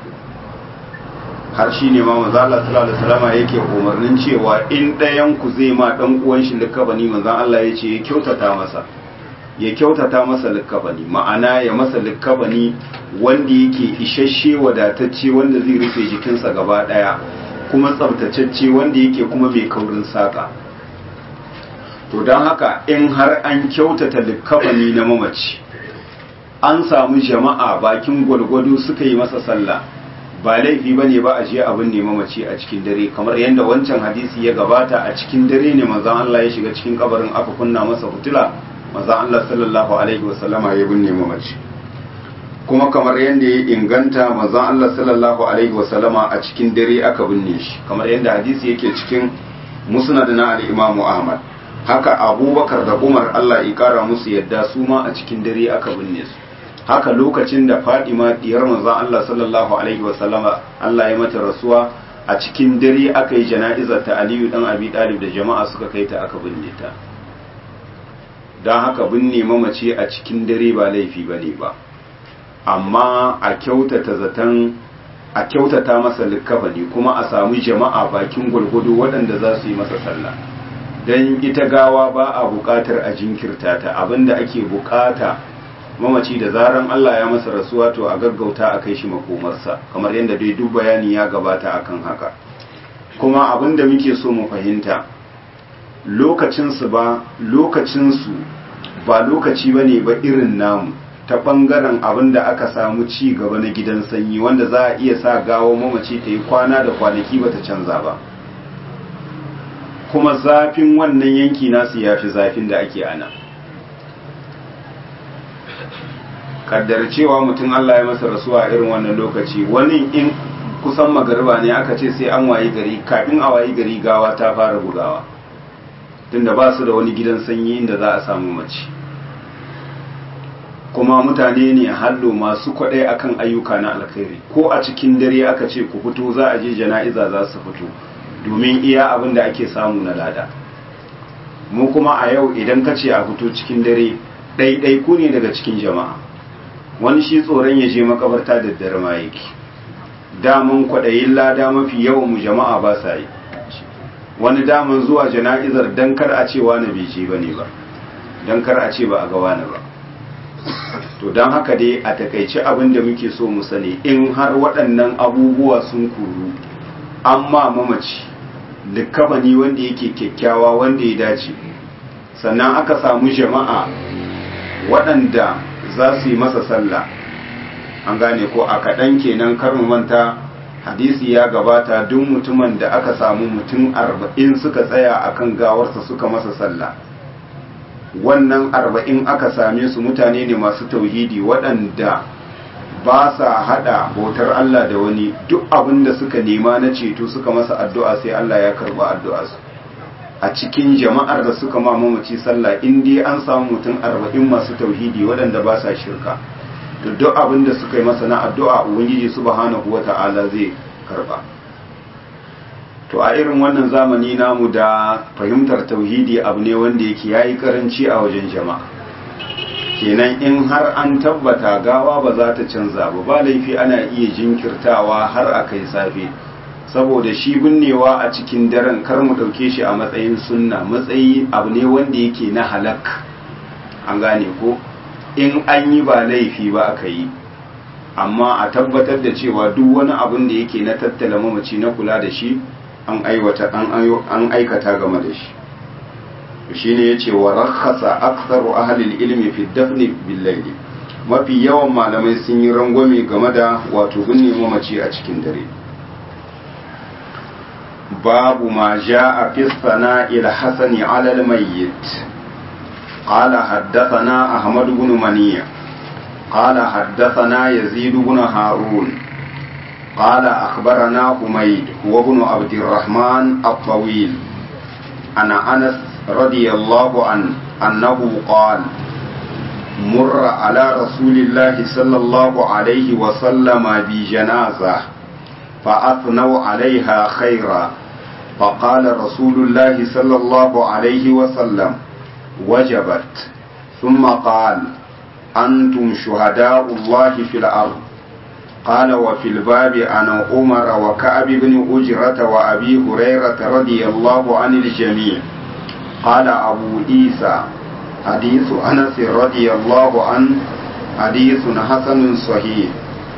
har shi ne ma mazan Allah sallallahu alaihi wasallama yake umarnin cewa in ɗayan ku zai ma ɗan uwan shi likafani mazan Allah ya ce ya kyautata masa ya kyautata masa likafani ma'ana ya masa likafani wanda yake isasshe wadatacce wanda zai rufe jikinsa gaba ɗaya kuma tsabtacecce wanda yake kuma mai kaurin saƙa to don haka in har an kyautata likafani na mamaci an samu jama'a bakin gwalgwado suka yi masa sallah ba laifi ba ne ba a je abin ne mamaci a cikin dare kamar yadda wancan hadisi ya gabata a cikin dare ne manzan Allah ya shiga cikin kabarin aka kunna masa fitila manzan Allah sallallahu alaihi wasallama ya binne mamaci kuma kamar yadda ya inganta manzan Allah sallallahu alaihi wasallama a cikin dare aka binne shi kamar yadda hadisi yake cikin musnad na al-Imam Ahmad haka Abubakar da Umar Allah ya kara musu yadda su ma a cikin dare aka binne su haka lokacin da Fadima diyar manzan Allah sallallahu alaihi wasallama Allah ya mata rasuwa a cikin dare aka yi jana'izar ta Aliyu dan Abi Talib da jama'a suka kai ta aka binne ta don haka binne mamace a cikin dare ba laifi bane ba amma a kyautata zaton a kyautata masa likafani kuma a samu jama'a bakin gwargwado waɗanda za su yi masa sallah don ita gawa ba a buƙatar a jinkirta ta abinda ake buƙata mamaci da zaran Allah ya masa rasuwa to a gaggauta a kai shi makomarsa kamar yadda dai duk bayani ya gabata akan haka kuma abinda muke so mu fahimta lokacinsu ba lokacinsu ba lokaci bane ba irin namu ta ɓangaren abin da aka samu ci gaba na gidan sanyi wanda za a iya sa gawo mamaci ta yi kwana da kwanaki bata canza ba kuma zafin wannan yanki nasu ya fi zafin da ake ana kaddar cewa mutum Allah ya masa rasuwa irin wannan lokaci wani in kusan magariba ne aka ce sai an wayi gari kafin a wayi gari gawa ta fara bugawa tunda ba su da wani gidan sanyi inda za a samu mace kuma mutane ne hallo masu kwaɗai akan ayyuka na alkhairi ko a cikin dare aka ce ku fito za a je jana'iza za su fito domin iya abin da ake samu na lada mu kuma a yau idan ka ce a fito cikin dare ɗaiɗaiku ne daga cikin jama'a wani shi tsoron ya je makabarta da dare ma yake daman kwaɗayin lada mafi yawan mu jama'a ba sa yi wani daman zuwa jana'izar dan kar a ce wani bai je ba ne ba dan kar a ce ba a ga wani ba to don haka dai a takaice abin da muke so mu sani in har waɗannan abubuwa sun kuru amma mamaci likabani wanda yake kyakkyawa wanda ya dace sannan aka samu jama'a waɗanda za su yi masa sallah an gane ko a kaɗan kenan kar mu manta hadisi ya gabata duk mutumin da aka samu mutum arba'in suka tsaya akan gawarsa suka masa sallah wannan arba'in aka same su mutane ne masu tauhidi waɗanda ba sa haɗa bautar Allah da wani duk abin da suka nema na ceto suka masa addu'a sai Allah ya karɓa addu'a su a cikin jama'ar da suka ma mamaci sallah in dai an samu mutum arba'in masu tauhidi waɗanda ba sa shirka to duk abin da suka yi masa na addu'a ubangiji subhanahu wata'ala zai karɓa to a irin wannan zamani namu da fahimtar tauhidi abu ne wanda yake yayi karanci a wajen jama'a kenan in har an tabbata gawa ba za ta canza ba ba laifi ana iya jinkirtawa har a kai safe saboda shi binnewa a cikin daren kar mu ɗauke shi a matsayin sunna matsayi abu ne wanda yake na halak an gane ko in an yi ba laifi ba aka yi amma a tabbatar da cewa duk wani abin da yake na tattala mamaci na kula da shi an aiwata an aikata game da shi shine yace wa rakhasa aktharu ahli ilmi fi dafn bil layli mafi yawan malamai sun yi rangwame game da wato binne mamaci a cikin dare babu ma ja'a fi sana'il hasani ala al-mayyit qala haddathana ahmad ibn maniya qala haddathana yazid ibn harun قال أخبرنا حميد هو ابن عبد الرحمن الطويل أنا أنس رضي الله عنه أنه قال مر على رسول الله صلى الله عليه وسلم بجنازة فأثنوا عليها خيرا فقال رسول الله صلى الله عليه وسلم وجبت ثم قال أنتم شهداء الله في الأرض قال وفي الباب عن عمر وكعب بن أجرة وأبي هريرة رضي الله عن الجميع قال أبو عيسى حديث أنس رضي الله عنه حديث حسن صحيح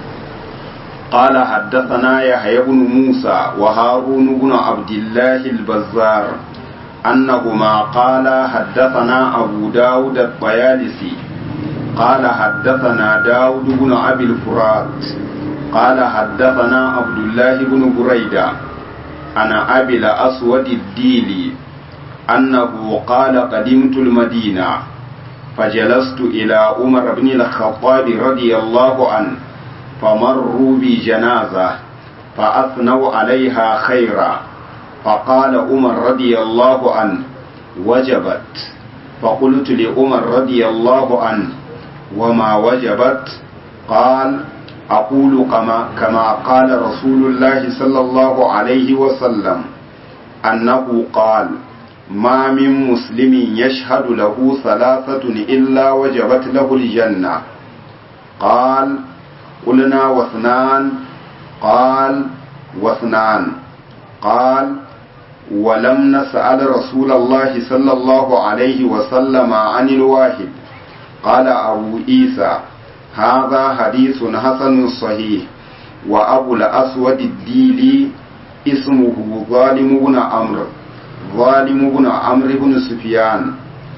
قال حدثنا يحيى بن موسى وهارون بن عبد الله البزار أنهما قال حدثنا أبو داود الطيالسي قال حدثنا داود بن أبي الفرات قال حدثنا عبد الله بن بريدة أنا أبي الأسود الديلي أنه قال قدمت المدينة فجلست إلى عمر بن الخطاب رضي الله عنه فمروا بجنازة فأثنوا عليها خيرا فقال عمر رضي الله عنه وجبت فقلت لعمر رضي الله عنه وما وجبت قال أقول كما, كما قال رسول الله صلى الله عليه وسلم أنه قال ما من مسلم يشهد له ثلاثة إلا وجبت له الجنة قال قلنا واثنان قال واثنان قال ولم نسأل رسول الله صلى الله عليه وسلم عن الواحد قال أبو عيسى هذا حديث حسن صحيح وأبو الأسود الديلي اسمه ظالم بن عمرو ظالم بن عمرو بن سفيان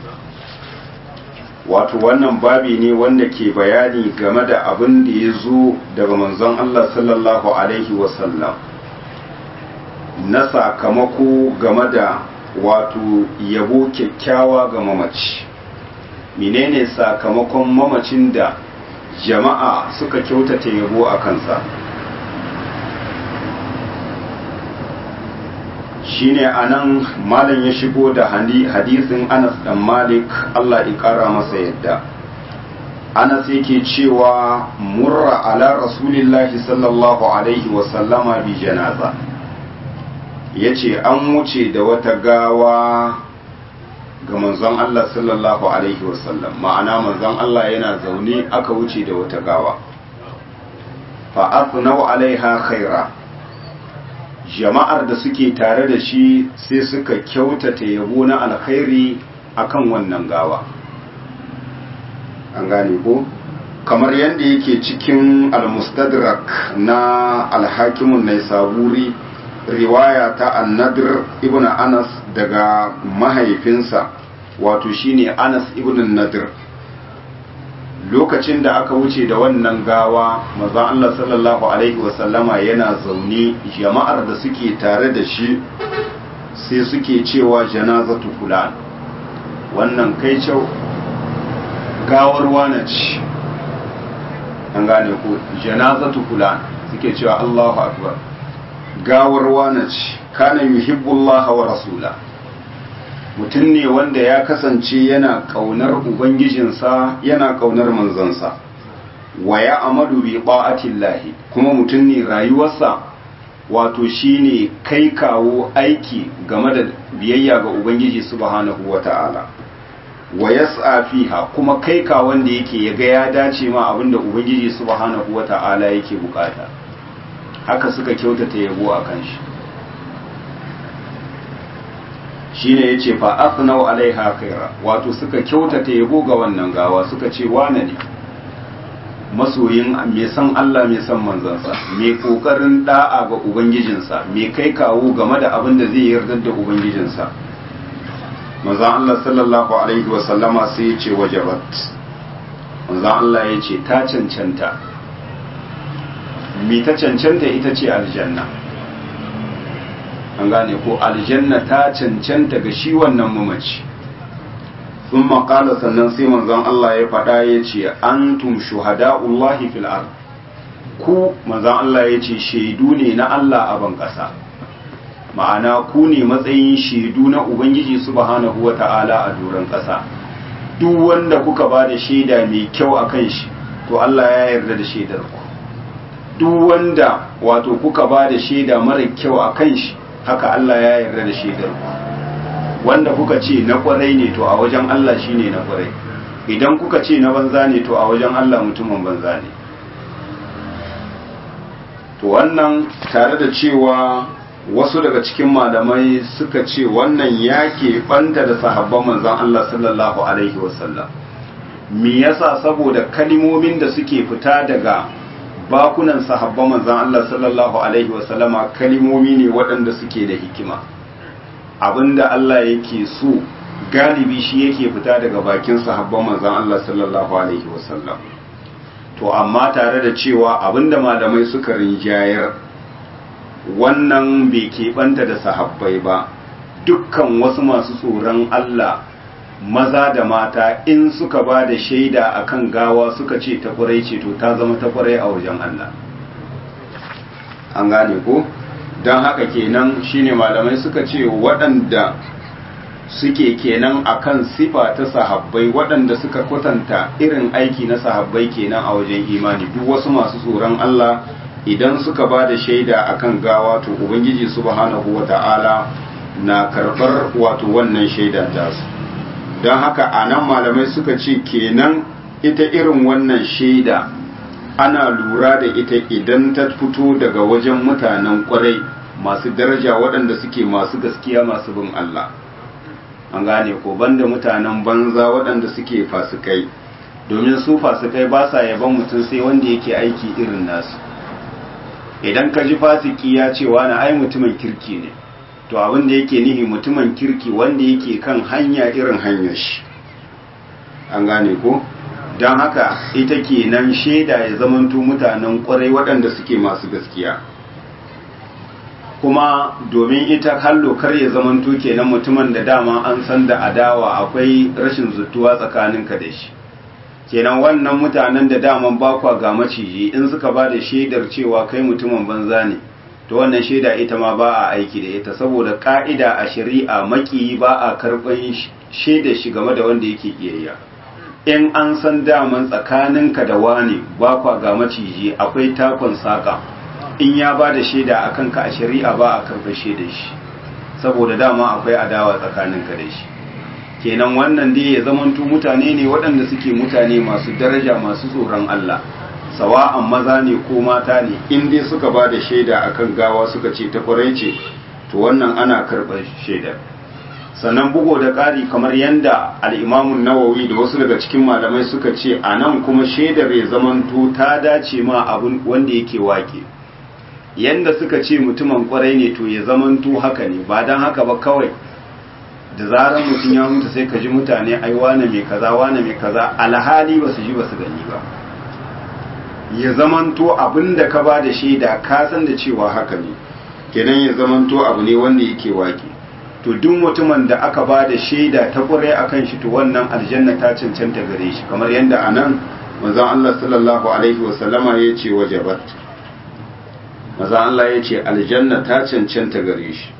wato wannan babi ne wanda ke bayani game da abin da ya zo daga manzon Allah sallallahu alaihi wasallam na sakamako game da wato yabo kyakkyawa ga mamaci menene sakamakon mamacin da jama'a suka kyautata yabo a kansa shine anan malam ya shigo da hadisin Anas dan Malik Allah ya kara masa yadda Anas yake cewa murra ala rasulillahi sallallahu alaihi wa sallama bi janaza yace an wuce da wata gawa ga manzon Allah sallallahu alaihi wa sallam ma'ana manzon Allah yana zaune aka wuce da wata gawa fa athnau alaiha khaira jama'ar da suke tare da shi sai suka kyautata yabo na alkhairi akan wannan gawa an gane ko kamar yadda yake cikin almustadrak na alhakimun nai saburi riwaya ta annadir ibn anas daga mahaifinsa wato shine anas ibn nadir lokacin da aka wuce da wannan gawa mazan Allah sallallahu Alaihi wasallama yana zaune jama'ar da suke tare da shi sai suke cewa janazatu fulan wannan kai kyau gawar wane ce an gane ko janazatu fulan suke cewa Allahu akbar gawar wane ce kana yuhibbullah wa rasula mutum ne wanda ya kasance yana kaunar ubangijinsa yana kaunar manzansa wa ya amadu bi ba'atillahi kuma mutum ne rayuwarsa wato shine kai kawo aiki game da biyayya ga ubangiji subhanahu wata'ala wa yas'a fiha kuma kai ka wanda yake yaga ya dace ma abinda ubangiji subhanahu wata'ala yake bukata haka suka kyautata yabo akan shi shine yace fa asnau alaiha khaira wato suka kyautata yabo ga wannan gawa suka ce wane ne masoyin mai san Allah mai san manzansa mai kokarin da'a ga ubangijinsa mai kai kawo game da abin da zai yarda da ubangijinsa manzon Allah sallallahu alaihi wa sallama sai ya ce wajabat manzon Allah ya ce ta cancanta mi ta cancanta ita ce aljanna an gane ko aljanna ta cancanta ga shi wannan mamaci sun maƙala sannan sai manzon Allah ya faɗa ya ce antum shuhada'ullahi fil ard ku manzon Allah ya ce shaidu ne na Allah a ban ƙasa ma'ana ku ne matsayin shaidu na Ubangiji subhanahu wa ta'ala a doron ƙasa duk wanda kuka ba da shaida mai kyau a kan shi to Allah ya yarda da shaidar ku duk wanda wato kuka ba da shaida mara kyau a kan shi haka Allah ya yarda da shaidar ku wanda kuka ce na kwarai ne to a wajen Allah shine na kwarai idan kuka ce na banza ne to a wajen Allah mutumin banza ne to wannan tare da cewa wasu daga cikin malamai suka ce wannan ya banta da sahabban manzon Allah sallallahu alaihi wasallam me yasa saboda kalimomin da suke fita daga bakunan sahabban manzon Allah sallallahu alaihi wasallama kalimomi ne waɗanda suke da hikima abinda Allah yake so galibi shi yake fita daga bakin sahabban manzon Allah sallallahu alaihi wasallam to amma tare da cewa abinda malamai suka rinjayar wannan bai keɓanta da sahabbai ba dukkan wasu masu tsoron Allah maza da mata in suka ba da shaida akan gawa suka ce ta kwarai ce to ta zama ta kwarai a wajen Allah an gane ko don haka kenan shine malamai suka ce waɗanda suke kenan akan sifa ta sahabbai waɗanda suka kwatanta irin aiki na sahabbai kenan a wajen imani duk wasu masu tsoron Allah idan suka ba da shaida akan gawa to ubangiji subhanahu wata'ala na karɓar wato wannan shaida tasu don haka a nan malamai suka ce kenan ita irin wannan shaida ana lura da ita idan ta fito daga wajen mutanen kwarai masu daraja waɗanda suke masu gaskiya masu bin Allah an gane ko banda mutanen banza waɗanda suke fasikai domin su fasikai ba sa yaban mutum sai wanda yake aiki irin nasu idan ka ji fasiki ya ce wani ai mutumin kirki ne to abin da yake nihi mutumin kirki wanda yake kan hanya irin hanyar shi an gane ko don haka ita ke nan shaida ya zamanto mutanen kwarai waɗanda suke masu gaskiya kuma domin ita hallo kar ya zamanto kenan mutumin da dama an san da adawa akwai rashin zutuwa tsakaninka da shi kenan wannan mutanen da daman bakwa ga maciji in suka ba da shaidar cewa kai mutumin banza ne to wannan shaida ita ma ba a aiki da ita saboda ka'ida a shari'a maki ba a karɓar shaidar shi game da wanda yake kiyayya in an san daman tsakaninka da wani bakwa ga maciji akwai takon saka in ya ba da shaida a kanka a shari'a ba a karɓar shaidar shi saboda dama akwai adawa tsakaninka da shi kenan wannan dai ya zamanto mutane ne waɗanda suke mutane masu daraja masu tsoron Allah sawa'an maza ne ko mata ne in dai suka ba da shaida akan gawa suka ce ta kwarai ce to wannan ana karɓar shaidar sannan bugo da ƙari kamar yadda al'imamun nawawi da wasu daga cikin malamai suka ce a nan kuma shaidar ya zamanto ta dace ma abin wanda yake wake yanda suka ce mutumin kwarai ne to ya zamanto haka ne ba don haka ba kawai da zarar mutum ya mutu sai ka ji mutane ai wane mai kaza wane mai kaza alhali ba su ji ba su gani ba ya zamanto abin da ka ba da shaida ka san da cewa haka ne kenan ya zamanto abu ne wanda yake wake to duk mutumin da aka ba da shaida ta kurai akan shi to wannan aljanna ta cancanta gare shi kamar yadda anan manzon Allah sallallahu alaihi wa sallama ya ce wajabat manzon Allah ya ce aljanna ta cancanta gare shi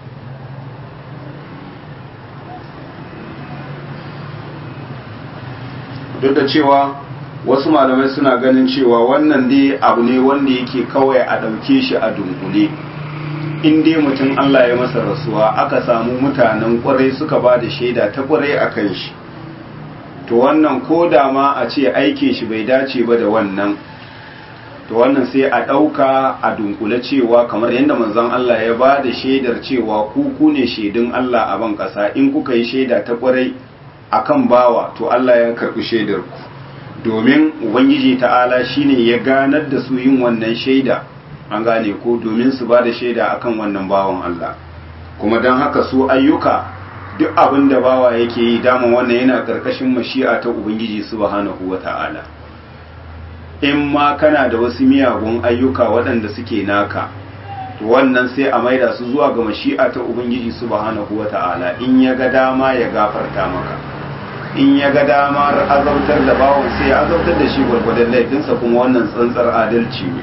duk da cewa wasu malamai suna ganin cewa wannan dai abu ne wanda yake kawai a ɗauke shi a dunkule in dai mutum Allah ya masa rasuwa aka samu mutanen ƙwarai suka ba da shaida ta ƙwarai a kan shi to wannan ko da ma a ce aike shi bai dace ba da wannan to wannan sai a ɗauka a dunkule cewa kamar yadda manzon Allah ya ba da shaidar cewa ku ku ne shaidun Allah a ban ƙasa in kuka yi shaida ta ƙwarai akan bawa to Allah ya karɓi shaidar ku domin ubangiji ta'ala shine ya ganar da su yin wannan shaida an gane ko domin su ba da shaida akan wannan bawan Allah kuma don haka su ayyuka duk abin da bawa yake yi dama wannan yana karkashin mashi'a ta ubangiji subhanahu wata'ala in ma kana da wasu miyagun ayyuka waɗanda suke naka to wannan sai a maida su zuwa ga mashi'a ta ubangiji subhanahu wata'ala in ya ga dama ya gafarta maka in ya ga damar azautar da bawon sai ya azautar da shi gwargwadon laifinsa kuma wannan tsantsar adalci ne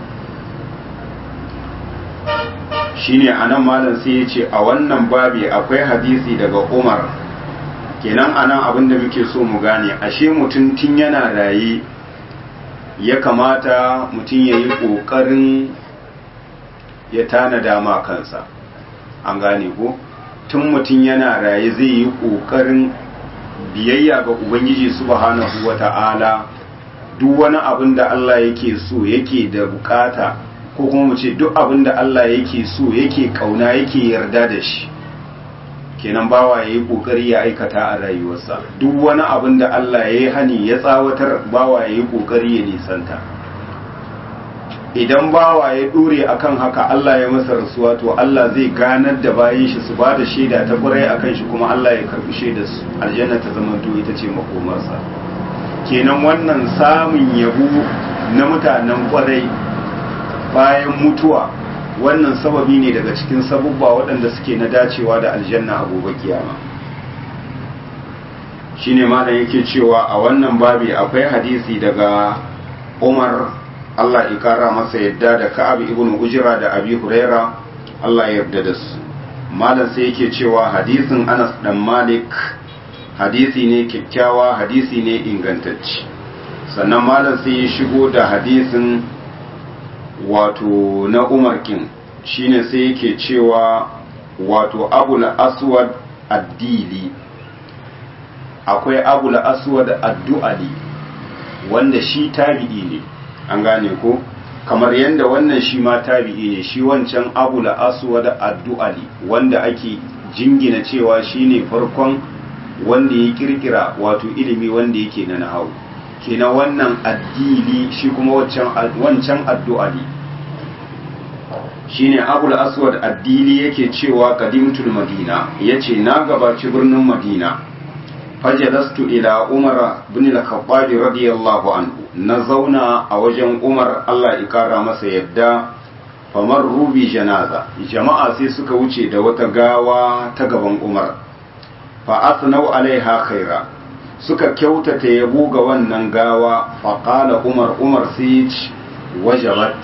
shine anan malam sai ya ce a wannan babi akwai hadisi daga umar kenan anan abin da muke so mu gane ashe mutum tun yana raye ya kamata mutum ya yi ƙoƙarin ya tanada ma kansa an gane ko tun mutum yana raye zai yi ƙoƙarin biyayya ga ubangiji subhanahu wata'ala duk wani abin da Allah yake so yake da bukata ko kuma mu ce duk abin da Allah yake so yake kauna yake yarda da shi kenan bawa yayi kokari ya aikata a rayuwarsa duk wani abin da Allah yayi hani ya tsawatar bawa yayi kokari ya nisanta idan bawa ya dore akan haka Allah ya masa rasuwa to Allah zai ganar da bayin shi su ba da shaida ta kurai akan shi kuma Allah ya karbi shaidar su aljanna ta zama to ita ce makomarsa kenan wannan samun yabo na mutanen kwarai bayan mutuwa wannan sababi ne daga cikin sabubba waɗanda suke na dacewa da aljanna a gobe kiyama shine malam yake cewa a wannan babi akwai hadisi daga Umar Allah ya kara masa yadda da Ka'ab ibn Ujra da Abi Huraira Allah ya yarda da su malam sai yake cewa hadisin Anas dan Malik hadisi ne kyakkyawa hadisi ne ingantacce sannan malam sai ya shigo da hadisin wato na Umar kin shine sai yake cewa wato Abul Aswad Ad-Dili akwai Abul Aswad Ad-Du'ali wanda shi tabi'i ne an gane ko kamar yadda wannan shi ma tabi'i ne shi wancan abu la aswad addu'ali wanda ake jingina cewa shine farkon wanda ya kirkira wato ilimi wanda yake na nahawu kenan wannan addili shi kuma wancan wancan addu'ali shine abu la aswad addili yake cewa qadimtul madina yace na gabaci birnin madina fajalastu ila umar bin al-khattab radiyallahu anhu na zauna a wajen umar Allah ya kara masa yadda famar rubi janaza jama'a sai suka wuce da wata gawa ta gaban umar fa asnau alaiha khaira suka kyautata yabo ga wannan gawa fa qala umar umar sai wajabat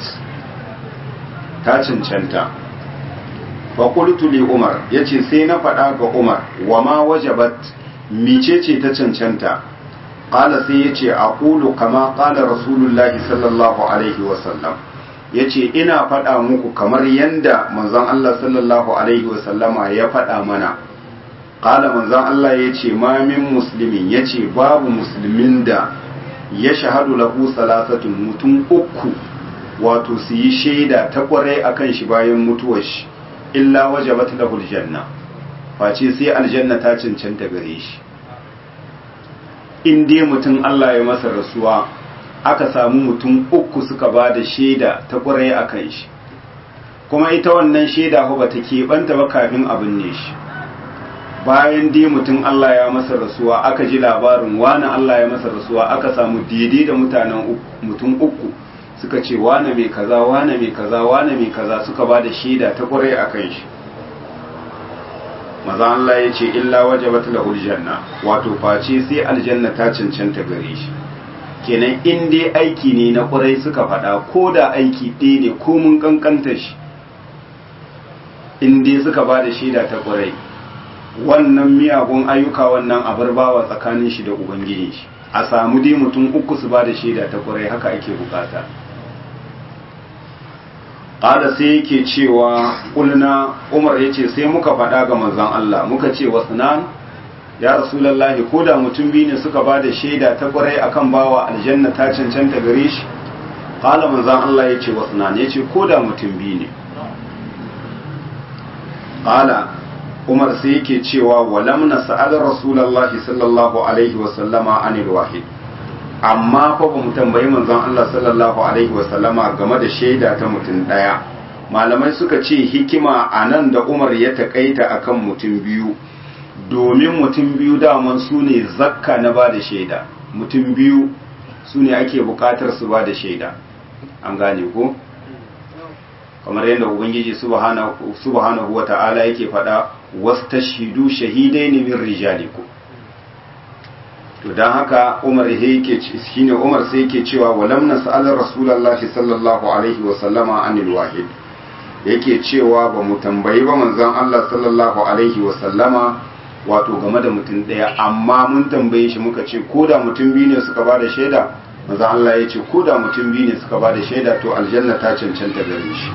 ta cancanta fa qultu li umar yace sai na faɗa ga umar wa ma wajabat micece ta cancanta qala sai yace aqulu kama qala rasulullahi sallallahu alaihi wasallam yace ina faɗa muku kamar yanda manzon Allah sallallahu alaihi wasallama ya faɗa mana qala manzon Allah yace ma min muslimin yace babu musulmin da ya shahadu lahu salasatun mutum uku wato su yi shaida ta kwarai akan shi bayan mutuwar shi illa wajabat lahu aljanna face sai aljanna ta cancanta gare shi in dai mutum Allah ya masa rasuwa aka samu mutum uku suka ba da shaida ta ƙwarai a kan shi kuma ita wannan shaida ba ta keɓanta ba kafin abin ne shi bayan dai mutum Allah ya masa rasuwa aka ji labarin wani Allah ya masa rasuwa aka samu daidai da mutanen mutum uku suka ce wane mai kaza wane mai kaza wane mai kaza suka ba da shaida ta ƙwarai a kan shi maza Allah ya ce illa wajabat lahul janna wato face sai aljanna ta cancanta gare shi kenan in dai aiki ne na kurai suka faɗa ko da aiki ɗaya ne ko mun kankanta shi in dai suka ba da shaida ta kurai wannan miyagun ayyuka wannan abarbawa tsakanin shi da ubangiji shi a samu dai mutum uku su ba da shaida ta kurai haka ake bukata ƙada sai yake cewa ƙulna umar ya ce sai muka faɗa ga manzan Allah muka ce wasu nan ya rasulallahi ko da mutum biyu ne suka ba da shaida ta ƙwarai akan bawa aljanna ta cancanta gare shi ƙala manzan Allah ya ce wasu nan ya ce ko da mutum biyu ne ƙala umar sai yake cewa walam na sa'adar rasulallahi sallallahu alaihi wasallama anil wahid amma fa ba mu tambayi manzon Allah sallallahu alaihi wasallama game da shaida ta mutum ɗaya malamai suka ce hikima a nan da Umar ya takaita akan mutum biyu domin mutum biyu daman su ne zakka na ba da shaida mutum biyu su ne ake bukatar su ba da shaida an gane ko kamar yadda ubangiji subhanahu wata'ala yake faɗa wastashhidu shahidaini min rijalikum to dan haka Umar yake shine Umar sai yake cewa walam nas'al rasulullahi sallallahu alaihi wa sallama anil wahid yake cewa ba mu tambayi ba manzon Allah sallallahu alaihi wa sallama wato game da mutum daya amma mun tambaye shi muka ce ko da mutum biyu ne suka ba da shaida manzon Allah ya ce ko da mutum biyu ne suka ba da shaida to aljanna ta cancanta gare shi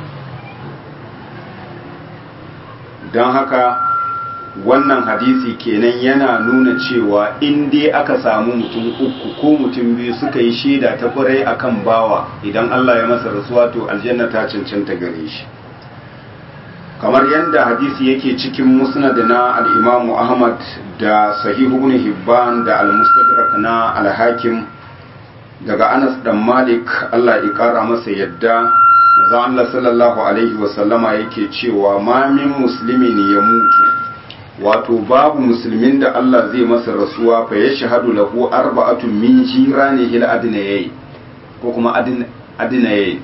don haka wannan hadisi kenan yana nuna cewa in dai aka samu mutum uku ko mutum biyu suka yi shaida ta kwarai akan bawa idan Allah ya masa rasuwa to aljanna ta cancanta gare shi kamar yadda hadisi yake cikin musnad na al-imamu ahmad da sahihu ibn hibban da al-mustadrak na al-hakim daga anas dan malik Allah ya kara masa yadda manzo Allah sallallahu alaihi wa sallama yake cewa ma min muslimin ya mutu wato babu musulmin da Allah zai masa rasuwa fa ya shahadu lahu arba'atun min jiranihi al-adnayyi ko kuma adnayyi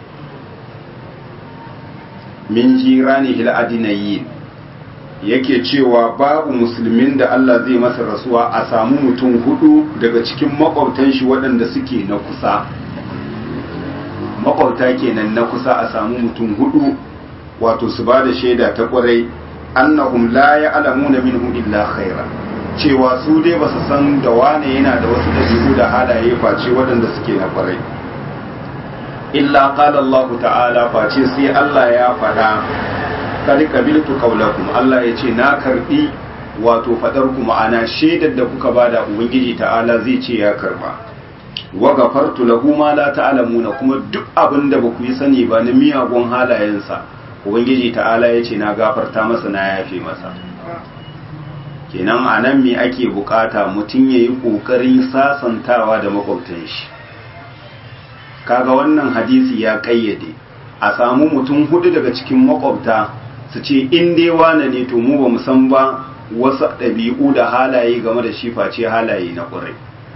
min jiranihi al-adnayyi yake cewa babu musulmin da Allah zai masa rasuwa a samu mutum hudu daga cikin makwabtan shi waɗanda suke na kusa makwabta kenan na kusa a samu mutum hudu wato su ba da shaida ta kwarai annahum la ya'lamuna minhu illa khaira cewa su dai basu san da wane yana da wasu dabi'u da halaye face waɗanda suke na kwarai illa qala Allah ta'ala face sai Allah ya faɗa kad qabiltu qawlakum Allah ya ce na karbi wato fadar ku ma'ana shaidar da kuka bada ubangiji ta'ala zai ce ya karba wa gafartu lahu ma la ta'lamuna kuma duk abin da baku yi sani ba na miyagun halayensa ubangiji ta'ala ya ce na gafarta masa na yafe masa kenan a nan me ake bukata mutum ya yi ƙoƙarin sasantawa da makwabtan shi kaga wannan hadisi ya ƙayyade a samu mutum hudu daga cikin makwabta su ce in dai wane ne to mu ba mu san ba wasu ɗabi'u da halaye game da shi face halaye na ƙurai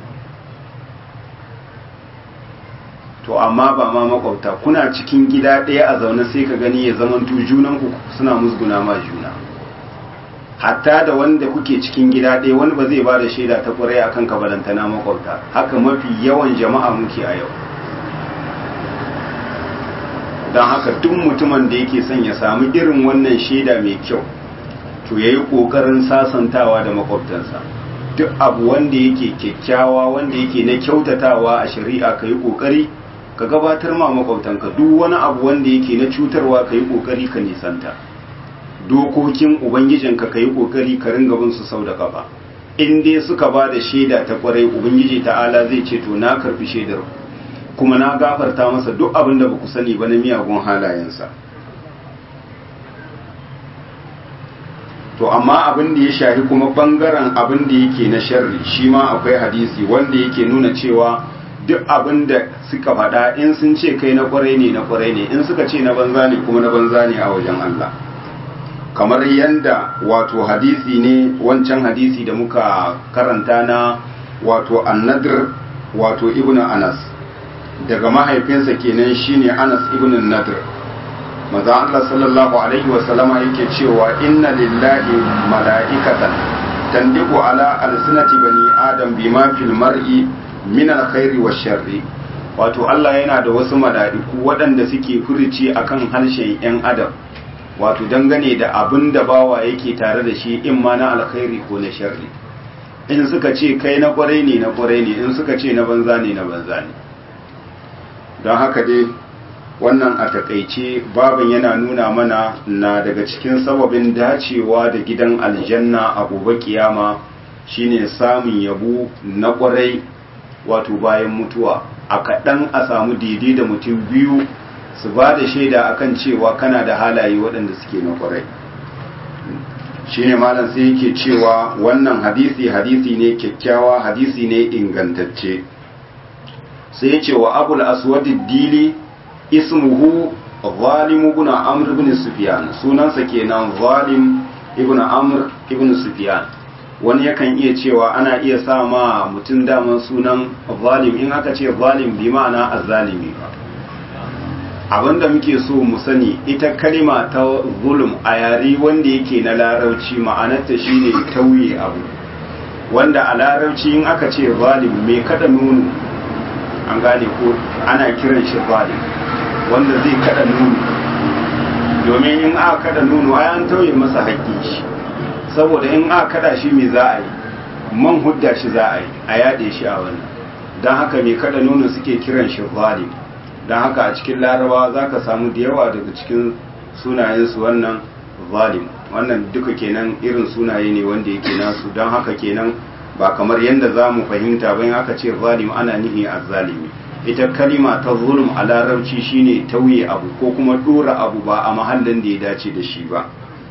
to amma ba ma makwabta kuna cikin gida ɗaya a zaune sai ka gani ya zamantu junanku suna musguna ma juna hatta da wanda kuke cikin gida ɗaya wani ba zai ba da shaida ta ƙwarai a kan kabalantana makwabta haka mafi yawan jama'a muke a yau don haka duk mutumin da yake son ya samu irin wannan shaida mai kyau to ya yi ƙoƙarin sasantawa da makwabtansa duk abu wanda yake kyakkyawa wanda yake na kyautatawa a shari'a ka yi ƙoƙari ka gabatar ma makwabtanka duk wani abu wanda yake na cutarwa ka yi ƙoƙari ka nisanta dokokin ubangijinka ka yi ƙoƙari ka ringa bin su sau da kafa in dai suka ba da shaida ta ƙwarai ubangiji ta'ala zai ce to na karfi shaidar kuma na gafarta masa duk abin da ba ku sani ba na miyagun halayensa to amma abin da ya shahi kuma bangaren abin da yake na sharri shi ma akwai hadisi wanda yake nuna cewa duk abin da suka faɗa in sun ce kai na kwarai ne na kwarai ne in suka ce na banza ne kuma na banza ne a wajen Allah kamar yanda wato hadisi ne wancan hadisi da muka karanta na wato annadir wato ibnu anas daga mahaifinsa kenan shine anas ibnu nadir maza Allah sallallahu alaihi wa sallama yake cewa inna lillahi mala'ikatan tandiku ala alsinati bani adam bima fil mar'i min alkhairi wa sharri wato Allah yana da wasu mala'iku waɗanda suke furuci akan harshen ‘yan adam wato dangane da abin da bawa yake tare da shi in ma na alkhairi ko na sharri in suka ce kai na kwarai ne na kwarai ne in suka ce na banza ne na banza ne don haka dai wannan a takaice babin yana nuna mana na daga cikin sababin dacewa da gidan aljanna a gobe kiyama shine samun yabo na kwarai wato bayan mutuwa a kaɗan a samu daidai da mutum biyu su ba da shaida akan cewa kana da halaye waɗanda suke na kwarai shine malam sai yake cewa wannan hadisi hadisi ne kyakkyawa hadisi ne ingantacce sai ya ce wa abul aswad dili ismuhu zalim ibn amr ibn sufyan sunansa kenan zalim ibn amr ibn sufyan wani yakan iya cewa ana iya sa ma mutum daman sunan zalim in aka ce zalim bi ma'ana azzalimi ba abinda muke so mu sani ita kalima ta zulum a yare wanda yake na larauci ma'anarta shine tauye abu wanda a larauci in aka ce zalim mai kada nunu an gane ko ana kiran shi zalim wanda zai kada nunu domin in aka kada nunu ai an tauye masa haƙƙin shi saboda in aka kada shi me za a yi man hudda shi za a yi a yade shi a wannan don haka mai kada nunu suke kiran shi zalim don haka a cikin larabawa za ka samu da yawa daga cikin sunayensu wannan zalim wannan duka kenan irin sunaye ne wanda yake nasu don haka kenan ba kamar yadda za mu fahimta bayan aka ce zalim ana nihi a zalimi ita kalima ta zulum a larabci shine tauye abu ko kuma dora abu ba a mahallin da ya dace da shi ba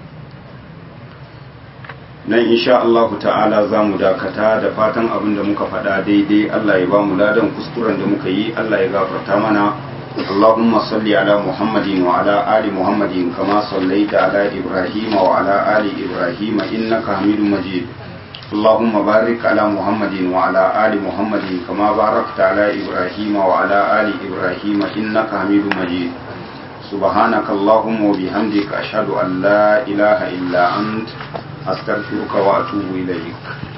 nan insha Allah ta'ala za mu dakata da fatan abin da muka faɗa daidai Allah ya ba mu ladan kuskuren da muka yi Allah ya gafarta mana اللهم صل على محمد وعلى آل محمد كما صليت على إبراهيم وعلى آل إبراهيم إنك حميد مجيد اللهم بارك على محمد وعلى آل محمد كما باركت على إبراهيم وعلى آل إبراهيم إنك حميد مجيد سبحانك اللهم وبحمدك أشهد أن لا إله إلا أنت أستغفرك وأتوب إليك